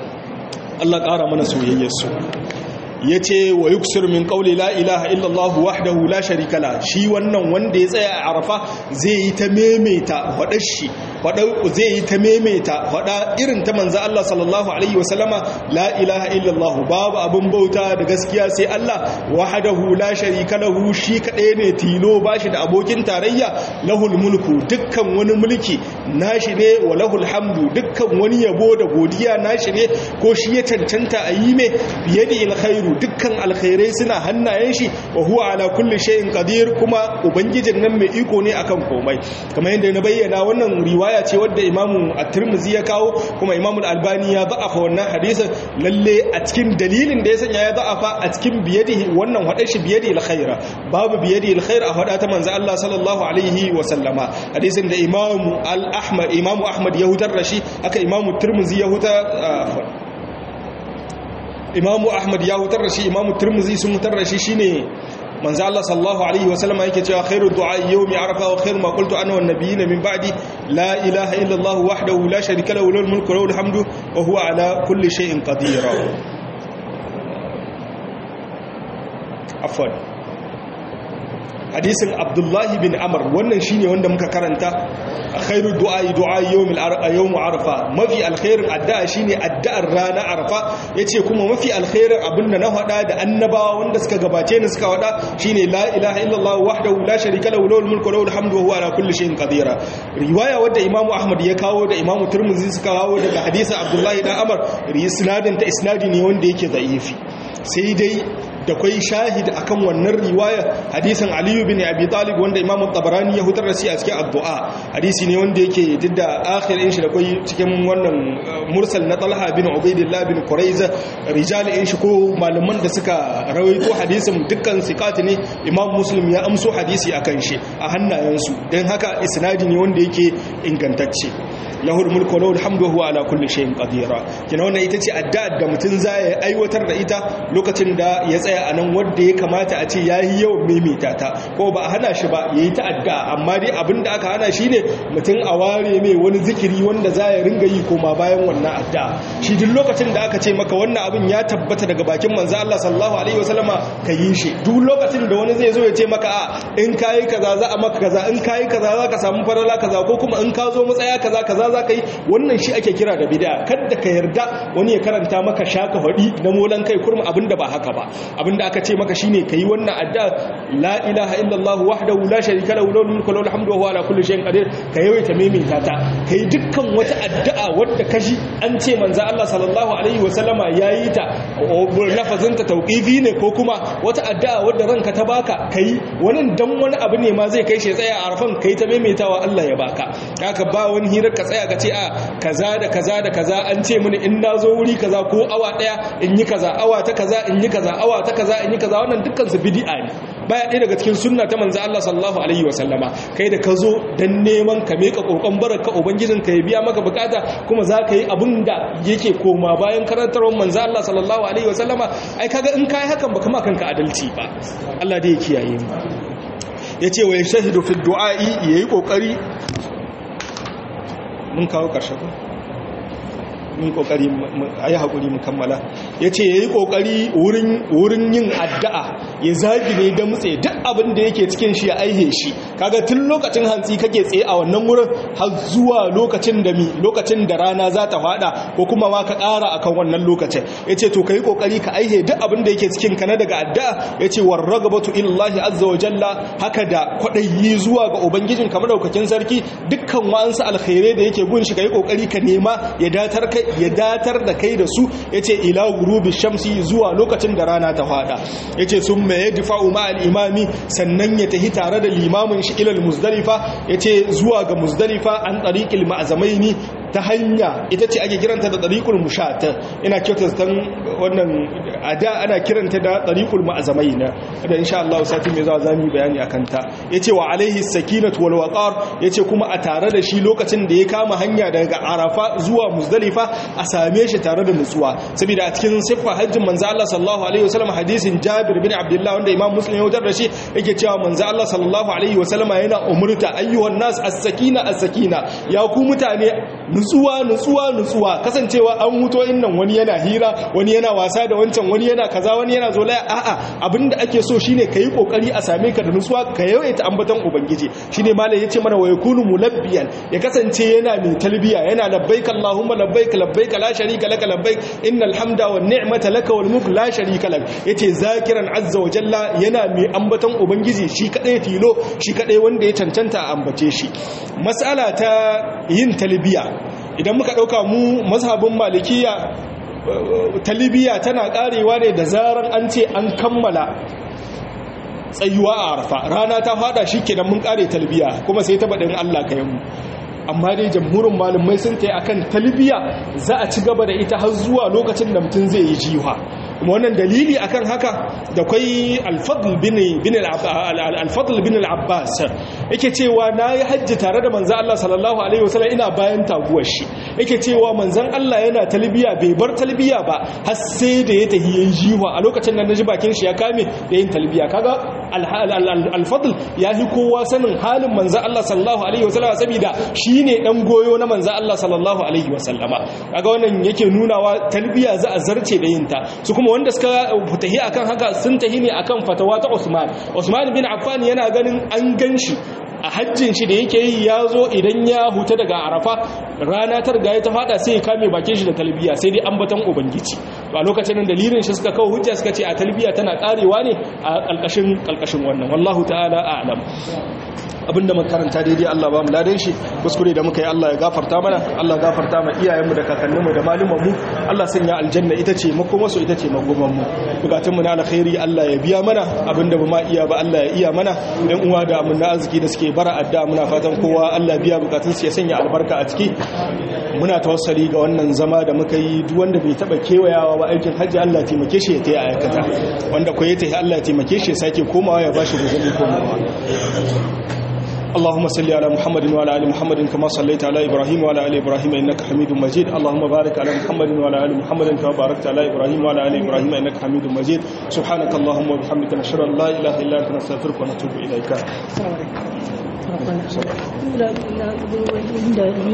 Allah ƙara mana soyayyar su ya ce wa yuksir min ƙauli la ilaha illallah wahdahu la sharika la shi wannan wanda ya tsaya a arafa zai yi ta memeta faɗar shi zai yi ta memeta faɗa irin ta manza Allah sallallahu alaihi wasallama la ilaha illallah babu abin bauta da gaskiya sai Allah wahdahu la sharika lahu shi kaɗai ne tilo ba shi da abokin tarayya lahul mulku dukkan wani mulki nashi ne wa lahul hamdu dukkan wani yabo da godiya nashi ne ko shi ya cancanta a yi mai biye da alkhairu dukkan alkhairai suna hannayen shi wa huwa ala kulli shay'in qadir kuma ubangijin nan mai iko ne akan komai kamar yadda na bayyana wannan riwaya ce wadda imamu at-tirmidhi ya kawo kuma imamu al-albani ya da'afa wannan hadisin lalle a cikin dalilin da ya sanya ya da'afa a cikin biyadihi wannan hadar shi biyadi al-khaira babu biyadi al-khair a hada ta manzo Allah sallallahu alaihi wa sallama hadisin da imamu al-ahmad imamu ahmad ya hutar da shi aka imamu tirmidhi ya hutar imamu ahmad ya hutar da shi imamu turmuzi sun hutar da shi shine manzo Allah sallallahu alaihi wa sallam yake cewa khairu du'a yawmi arafa wa khairu ma qultu ana wan nabiyina min ba'di la ilaha illa Allah wahdahu la sharika lahu lahul mulku wa lahul hamdu wa huwa ala kulli shay'in qadir afwan hadisin abdullahi bin amr wannan shine wanda muka karanta khairu du'a du'a yawmil yawm arfa mafi alkhairin addu'a shine addu'ar rana arfa yace kuma mafi alkhairin abinda na hada da annabawa wanda suka gabace ni suka hada shine la ilaha illallah wahdahu la sharika lahu lahul mulku wa lahul hamdu wa huwa ala kulli shay'in qadir riwaya wadda imamu ahmad ya kawo da imamu tirmidhi suka kawo daga hadisin abdullahi dan amr isnadin ta isnadi ne wanda yake da'ifi sai dai da kwai shahid akan wannan riwaya hadisin aliyu bin abi talib wanda imam tabarani ya hutar da shi a cikin addu'a hadisi ne wanda yake didda akhirin shi da kwai cikin wannan mursal na talha bin ubaidillah bin quraiza rijal in shi ko malaman da suka rawaito hadisin dukkan siqat ne imam muslim ya amso hadisi akan shi a hannayensu dan haka isnadi ne wanda yake ingantacce lahul mulku lahul hamdu huwa ala kulli shay'in qadira kina wannan ita ce addu'a da mutun zai aiwatar da ita lokacin da ya tsaya a nan wanda ya kamata a ce yayi yawan maimaita ta ko ba a hana shi ba yayi ta addu'a amma dai abinda aka hana shi ne mutun a ware mai wani zikiri wanda zai ringa yi koma bayan wannan addu'a shi duk lokacin da aka ce maka wannan abin ya tabbata daga bakin manzo Allah sallallahu alaihi wasallama ka yi shi duk lokacin da wani zai zo ya ce maka a in kai kaza za a maka kaza in kai kaza za ka samu farala kaza ko kuma in ka zo matsaya kaza kaza za ka yi wannan shi ake kira da bid'a kada ka yarda wani ya karanta maka shaka hadi na molan kai kurma abinda ba haka ba abinda aka ce maka shine kai wannan adda la ilaha illallah wahdahu la sharika lahu lahul mulku wa lahul hamdu wa huwa ala kulli shay'in qadir ka yawaita maimaita ta kai dukkan wata addu'a wadda kaji an ce manzo Allah sallallahu alaihi wa sallama yayi ta lafazin ta tauqifi ne ko kuma wata addu'a wadda ranka ta baka kai wani dan wani abu ne ma zai kai shi tsaya a arfan kai ta maimaitawa Allah ya baka haka ba wani hirar ka tsaya ka ce a kaza da kaza da kaza an ce mini in nazo wuri kaza ko awa daya in yi kaza awa ta kaza in yi kaza awa ta kaza in yi kaza wannan dukkan su bid'a ne baya ɗaya daga cikin sunna ta manzo Allah sallallahu alaihi wasallama kai da ka zo dan neman ka meka kokon baraka ubangijin ka ya biya maka bukata kuma za ka yi abin da yake koma bayan karantarwar manzo Allah sallallahu alaihi wasallama ai kaga in kai hakan baka ma kanka adalci ba Allah dai ya kiyaye mu yace wa yashahidu fi du'a'i yayi kokari mun kawo karshe ko mun kokari ayi hakuri mu kammala yace yayi kokari wurin wurin yin addu'a ya zagi ne da mutse duk abin da yake cikin shi ya aihe shi kaga tun lokacin hantsi kake tsaye a wannan wurin har zuwa lokacin da mi lokacin da rana za ta fada ko kuma ma ka ƙara akan wannan lokacin yace to kai kokari ka aihe duk abin da yake cikin ka na daga addu'a yace warragabatu illahi azza wa jalla haka da kwadayi zuwa ga ubangijin kamar daukakin sarki dukkan wa'ansu alkhairai da yake gun shi kai kokari ka nema ya datar kai ya datar da kai da su yace ila gurubi shamsi zuwa lokacin da rana ta fada yace sun ma yadfa'u ma al-imami sannan ya tahi tare da limamin shi ila al-muzdalifa yace zuwa ga muzdalifa an tariqil ma'zamaini ta hanya ita ce ake kiranta da tariqul mushat ina kyautar tan wannan ada ana kiranta da tariqul ma'zamaina da insha Allah sati mai zuwa zamu bayani akan ta yace wa alaihi sakinatu wal waqar yace kuma a tare da shi lokacin da ya kama hanya daga arafa zuwa muzdalifa a same shi tare da nutsuwa saboda a cikin siffa hajjin manzo Allah sallallahu alaihi wasallam hadisin Jabir bin Abdullah wanda Imam Muslim ya wutar da shi yake cewa manzo Allah sallallahu alaihi wasallam yana umurta ayyuhan nas as-sakina as-sakina ya ku mutane nutsuwa nutsuwa nutsuwa kasancewa an huto innan wani yana hira wani yana wasa da wancan wani yana kaza wani yana zolaya a'a abinda ake so shine kai kokari a same ka da nutsuwa ka yawaita ambaton ubangiji shine malai yace mana wa yakunu mulabbiyan ya kasance yana mai talbiya yana labbaik allahumma labbaik labbaik la sharika laka labbaik innal hamda wan ni'mata laka wal mulk la sharika lak yace zakiran azza wa jalla yana mai ambaton ubangiji shi kadai tilo shi kadai wanda ya cancanta a ambace shi mas'ala ta yin talbiya idan muka ɗauka mu mazhabin malikiya talibiya tana ƙarewa ne da zaran an ce an kammala tsayuwa a arfa rana ta fada shi kenan mun ƙare talibiya kuma sai ta baɗin allah ka mu amma dai jamhurin malamai sun ta yi akan talibiya za a ci gaba da ita har zuwa lokacin da mutum zai yi jiwa kuma wannan dalili akan haka da kwai alfadl bin bin alfadl bin al-abbas yake cewa nayi hajji tare da manzon Allah sallallahu alaihi wasallam ina bayan taguwar shi yake cewa manzon Allah yana talbiya bai bar talbiya ba har sai da ya tahi yin jiwa a lokacin nan naji bakin shi ya kame da yin talbiya kaga alfadl ya fi kowa sanin halin manzon Allah sallallahu alaihi wasallam saboda shine dan goyo na manzon Allah sallallahu alaihi wasallama kaga wannan yake nunawa talbiya za a zarce da yin ta su kuma wanda suka tahi akan haka sun tahi ne akan fatawa ta Usman Usman bin Affan yana ganin an ganshi a hajjin shi da yake yi ya zo idan ya huta daga arafa rana ta riga ya ta fada sai ya kame bakin shi da talbiya sai dai ambaton ubangiji to a lokacin nan dalilin shi suka kawo hujja suka ce a talbiya tana karewa ne a kalkashin kalkashin wannan wallahu ta'ala a'lam abinda makaranta daidai Allah ba mu ladan shi kuskure da muka yi Allah ya gafarta mana Allah gafarta ma iyayenmu da kakanninmu da malumanmu Allah sanya aljanna ita ce makomarsu ita ce makomanmu bukatunmu na alkhairi Allah ya biya mana abinda ba ma iya ba Allah ya iya mana dan uwa da mun na arziki da suke bara adda muna fatan kowa Allah biya bukatunsu ya sanya albarka a ciki muna tawassali ga wannan zama da muka yi duk wanda bai taba kewayawa ba aikin hajji Allah ya taimake shi ya tayi aikata wanda ko ya tayi Allah ya taimake shi ya sake komawa ya bashi guzuri komawa اللهم صل على محمد وعلى ال محمد كما صليت على ابراهيم وعلى ال ابراهيم انك حميد مجيد اللهم بارك على محمد وعلى ال محمد كما باركت على ابراهيم وعلى ال ابراهيم انك حميد مجيد سبحانك اللهم وبحمدك نشهد ان لا اله الا انت نستغفرك ونتوب اليك السلام عليكم